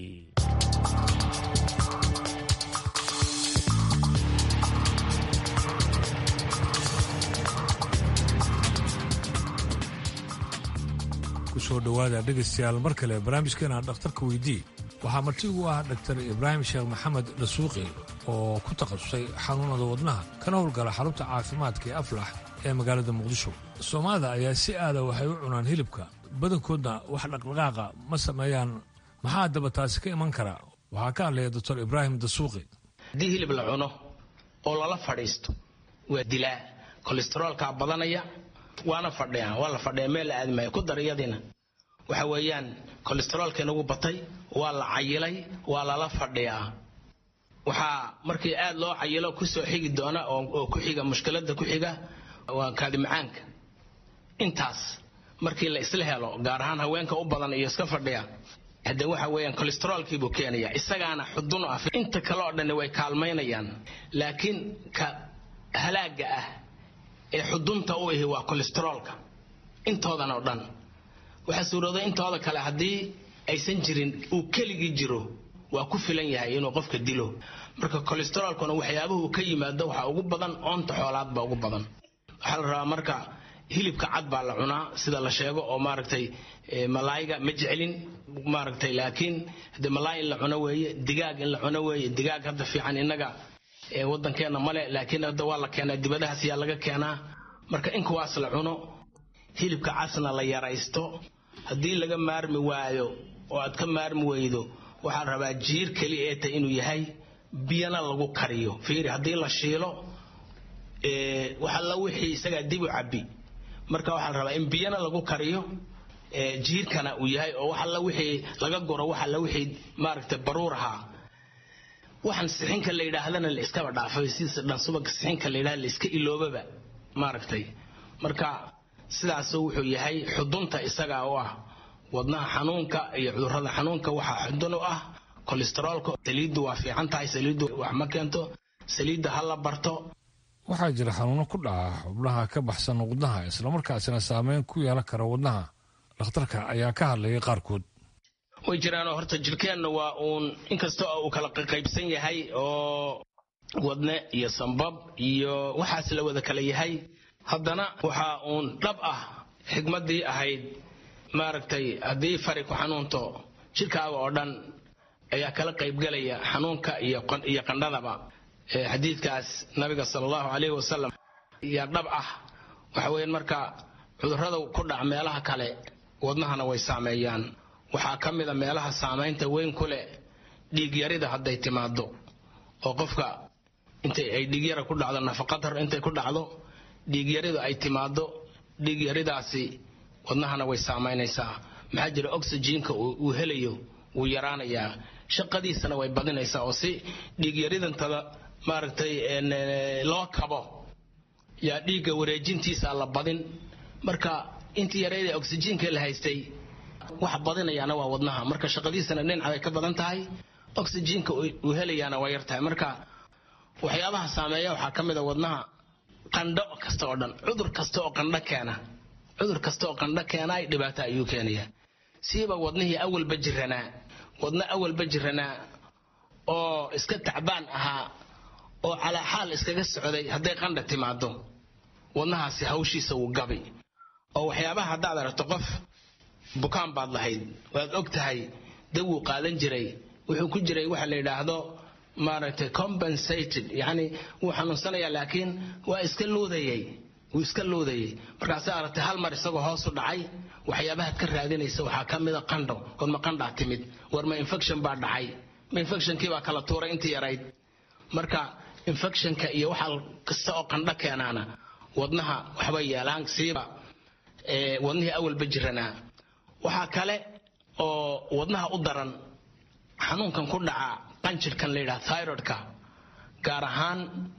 kusoo dhowaada dhegaystayaal mar kale barnaamijkeena dhakhtarka weydii waxaa marti ugu ah dhaktar ibraahim sheekh maxamed dhasuuqi oo ku takhasusay xanuunada wadnaha kana howlgala xarunta caafimaadka ee aflax ee magaalada muqdisho soomaalida ayaa si aada waxay u cunaan hilibka badankoodna wax dhaqdhaqaaqa ma sameeyaan maxaa daba taasi ka iman kara waxaa ka hadlaya doctor ibraahim dasuuqi haddii hilib la cuno oo lala fadhiisto waa dilaa kolesteroolkaa badanaya waana fadhiyaan waa la fadhiya meel la aadimaya ku dar iyadiina waxa weeyaan kolesteroolka inagu batay waa la cayilay waa lala fadhiyaa waxaa markii aad loo cayilo kusoo xigi doona oo ku xiga mushkilada ku xiga waa kaadimacaanka intaas markii la isla helo gaar ahaan haweenka u badan iyo iska fadhiya hadde waxa weeyaan kolesteroolkiibuu keenaya isagaana xudun ah inta kale oo dhan way kaalmaynayaan laakiin ka halaaga ah ee xudunta u ahi waa kolesteroolka intoodan oo dhan waxaa suurooda intooda kale haddii aysan jirin uu keligii jiro waa ku filan yahay inuu qofka dilo marka kolesteroolkuna waxyaabuhu ka yimaado waxaa ugu badan oonta xoolaadba ugu badan waxaa la rabaa marka hilibka cad baa la cunaa sida la sheego oo maaragtay malaayga ma jeclin maaragtay laakiin de malaay in la cuno weeye digaag in la cuno weeye digaag hadda fiican innaga waddankeenna male laakiin hadda waa la keenaa dibadahaas yaa laga keenaa marka in kuwaas la cuno hilibka casna la yaraysto haddii laga maarmi waayo oo aad ka maarmi weydo waxaa rabaa jiir keli ee ta inuu yahay biyana lagu kariyo fiiri haddii la shiilo waxalla wixii isagaa dib u cabbi marka waxaa la rabaa in biyana lagu kariyo jiirkana uu yahay oo waxalla wixii laga guro waxalla wixii maaragtay baruur ahaa waxaan sixinka la yidhaahdana la iskaba dhaafay sidiisa dhan subagka sixinka la yidhahda la iska iloobaba maaragtay marka sidaasuu wuxuu yahay xudunta isagaa u ah wadnaha xanuunka iyo cudurrada xanuunka waxaa xudun u ah kolesteroolka saliiddu waa fiican tahay saliiddu wax ma keento saliidda ha la barto waxaa jira xanuuno ku dhaca xubnaha ka baxsan wadnaha islamarkaasina saameyn ku yeelan kara wadnaha dhakhtarka ayaa ka hadlayay qaarkood way jiraanoo horta jirkeenna waa uun inkasta oo uu kala qaybsan yahay oo wadne iyo sambab iyo waxaas la wada kala yahay haddana waxaa uun dhab ah xigmaddii ahayd maaragtay haddii fari ku xanuunto jidhkaaga oo dhan ayaa kala qaybgelaya xanuunka iyo qandhadaba xadiidkaas nabiga sala allahu calayhi wasalam yaa dhab ah waxa weeyaan marka cudurrada ku dhaca meelaha kale wadnahana way saameeyaan waxaa ka mid a meelaha saamaynta weyn ku leh dhiigyarida hadday timaado oo qofka intay ay dhiigyara ku dhacdo nafaqadar intay ku dhacdo dhiigyaridu ay timaado dhiigyaridaasi wadnahana way saamaynaysaa maxaa jira oxyjiinka uu helayo wuu yaraanayaa shaqadiisana way badinaysaa oo si dhiigyaridantada maaragtay loo kabo yaa dhiigga wareejintiisa la badin marka intii yareyd ee oxyjiinka la haystay waxa badinayaana waa wadnaha marka shaqadiisana dhinacay ka badan tahay oxyjiinka uu helayaana waa yartahay marka waxyaabaha saameeya waxaa ka mid a wadnaha qandho kasta oo dhan cudur kasta oo qandho keena cudur kasta oo qandho keena dhibaato ayuu keenayaa siiba wadnihii awalba jiranaa wadna awalba jiranaa oo iska tacbaan ahaa oo calaa xaal iskaga socday hadday qandha timaado wadnahaasi hawshiisa wuu gabi oo waxyaabaha haddaad aragto qof bukaan baad lahayd waad og tahay dab wuu qaadan jiray wuxuu ku jiray waxa la yidhaahdo maaragtay compensated yacni wuu xanuunsanayaa laakiin waa iska luudayay wuu iska luudayay markaase aragtay hal mar isagoo hoos u dhacay waxyaabahaad ka raadinaysa waxaa ka mida qandho warma qandhaa timid warma infection baa dhacay ma infectionkii baa kala tuuray intii yarayd marka infectionka iyo waxa kasta oo qandho keenaana wadnaha waxbay yeelaan siiba wadnihii awalba jiranaa waxaa kale oo wadnaha u daran xanuunkan ku dhaca qanjirhkan la yidhaha thyroidka gaar ahaan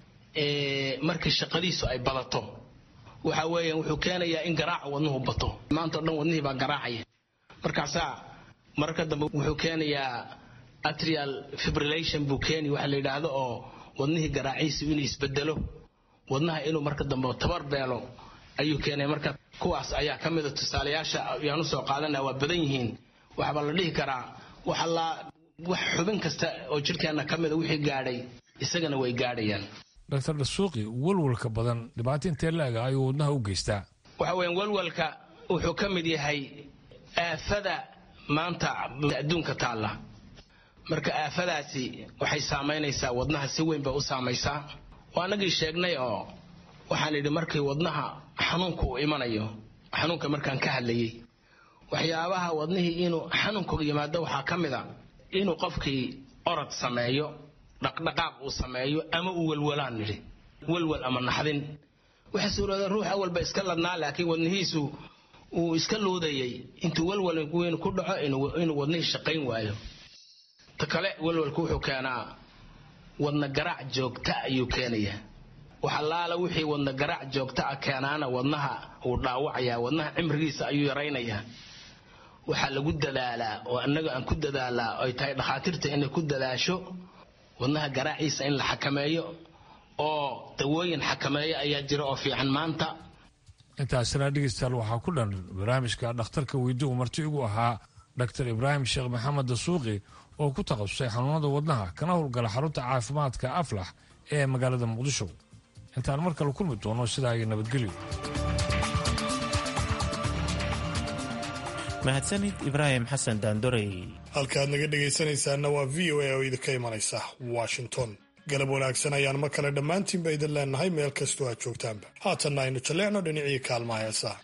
markii shaqadiisu ay badato waxa weeyaan wuxuu keenayaa in garaaca wadnuhu bato maanta o dhan wadnihii baa garaacaya markaasaa mararka dambe wuxuu keenayaa atrial fibrillation buu keeni waxa la yidhaahdo oo wadnihii garaaciisu inuu isbedelo wadnaha inuu marka dambe tabar beelo ayuu keenaya marka kuwaas ayaa ka mida tusaalayaasha ayaan usoo qaadanaa waa badan yihiin waxbaa la dhihi karaa waxalaa wax xubin kasta oo jirkeenna ka mida wixii gaadhay isagana way gaadhayaan dr dhasuuqi walwalka badan dhibaato intee la-eg ayuu wadnaha u geystaa waxa weeyaan walwalka wuxuu ka mid yahay aafada maanta adduunka taalla marka aafadaasi waxay saamaynaysaa wadnaha si weyn bay u saamaysaa waa anagii sheegnay oo waxaan idhi markii wadnaha xanuunka uu imanayo xanuunka markaan ka hadlayay waxyaabaha wadnihii inuu xanuunka yimaado waxaa ka mid a inuu qofkii orod sameeyo dhaqdhaqaaq uu sameeyo ama uu welwalaan nidhi welwal ama naxdin waxa suurooda ruux awalba iska ladnaa laakiin wadnihiisu uu iska luudayay intuu welwal weyn ku dhaco inuu wadnihii shaqayn waayo ta kale welwalku wuxuu keenaa wadna garaac joogta ayuu keenayaa waxalaala wixii wadna garaac joogta ah keenaana wadnaha uu dhaawacayaa wadnaha cimrigiisa ayuu yaraynayaa waxaa lagu dadaalaa oo annaga aan ku dadaalaa ay tahay dhakhaatiirta inay ku dadaasho wadnaha garaaciisa in la xakameeyo oo dawooyin xakameeyo ayaa jira oo fiican maanta intaasina dhegeystayaal waxaa ku dhan barnaamijka dhakhtarka weydi uu marti igu ahaa dr ibraahim sheekh maxamed dasuuqi oo ku takhasusay xanuunada wadnaha kana howlgala xarunta caafimaadka aflax ee magaalada muqdisho intaan mar kale kulmi doono sidaa iyo nabadgelyo mahadsanid ibraahim xasan daandorey halkaad naga dhegaysanaysaanna waa v o a oo idinka imanaysa washington galab wanaagsan ayaan mar kale dhammaantiinba idin leenahay meel kastoo aad joogtaanba haatanna aynu jalleecno dhinacii kaalmaha heesaha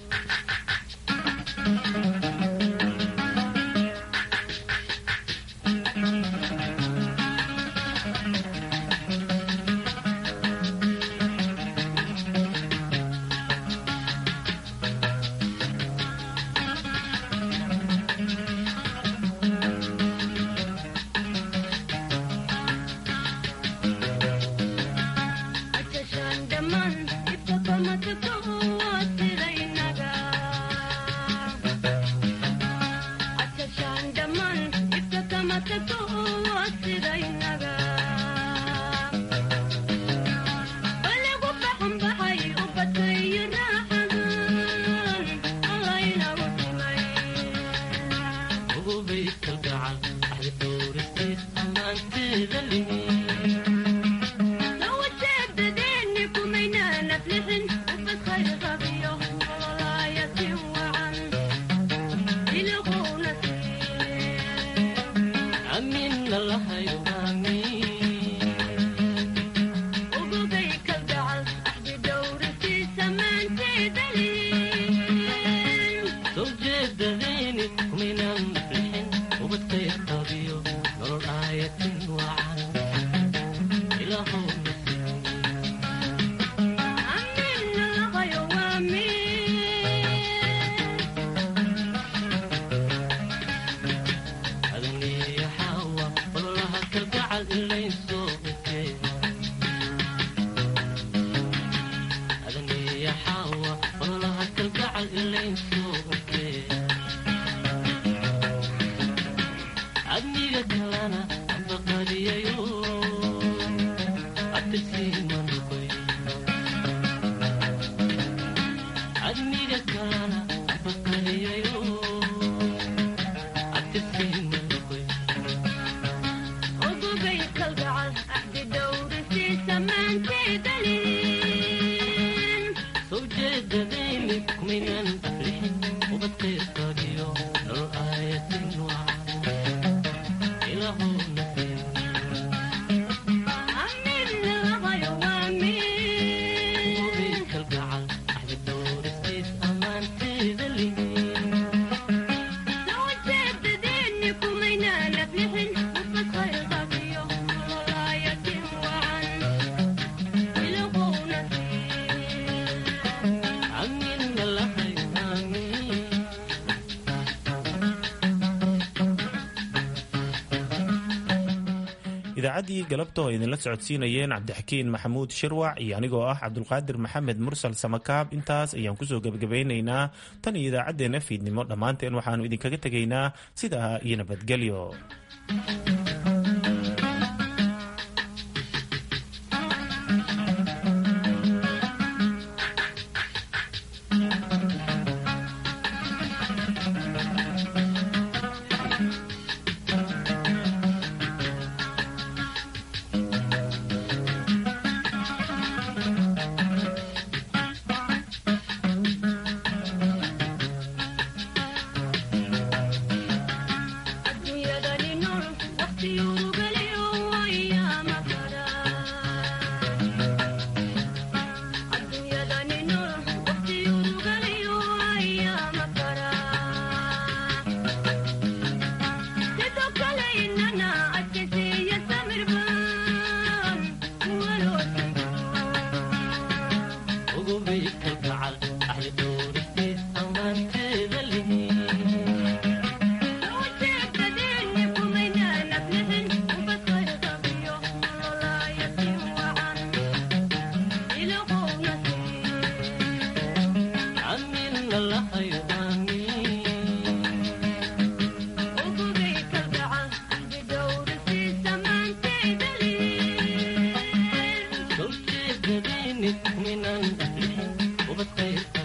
idaacaddii galabta oo idinla socodsiinayeen cabdixakiin maxamuud shirwac iyo anigoo ah cabdulqaadir maxamed mursal samakaab intaas ayaan kusoo gebagabaynaynaa tan iyo idaacaddeenna fiidnimo dhammaanteen waxaannu idinkaga tegaynaa sidaa iyo nabadgelyo من الأهل وبتخير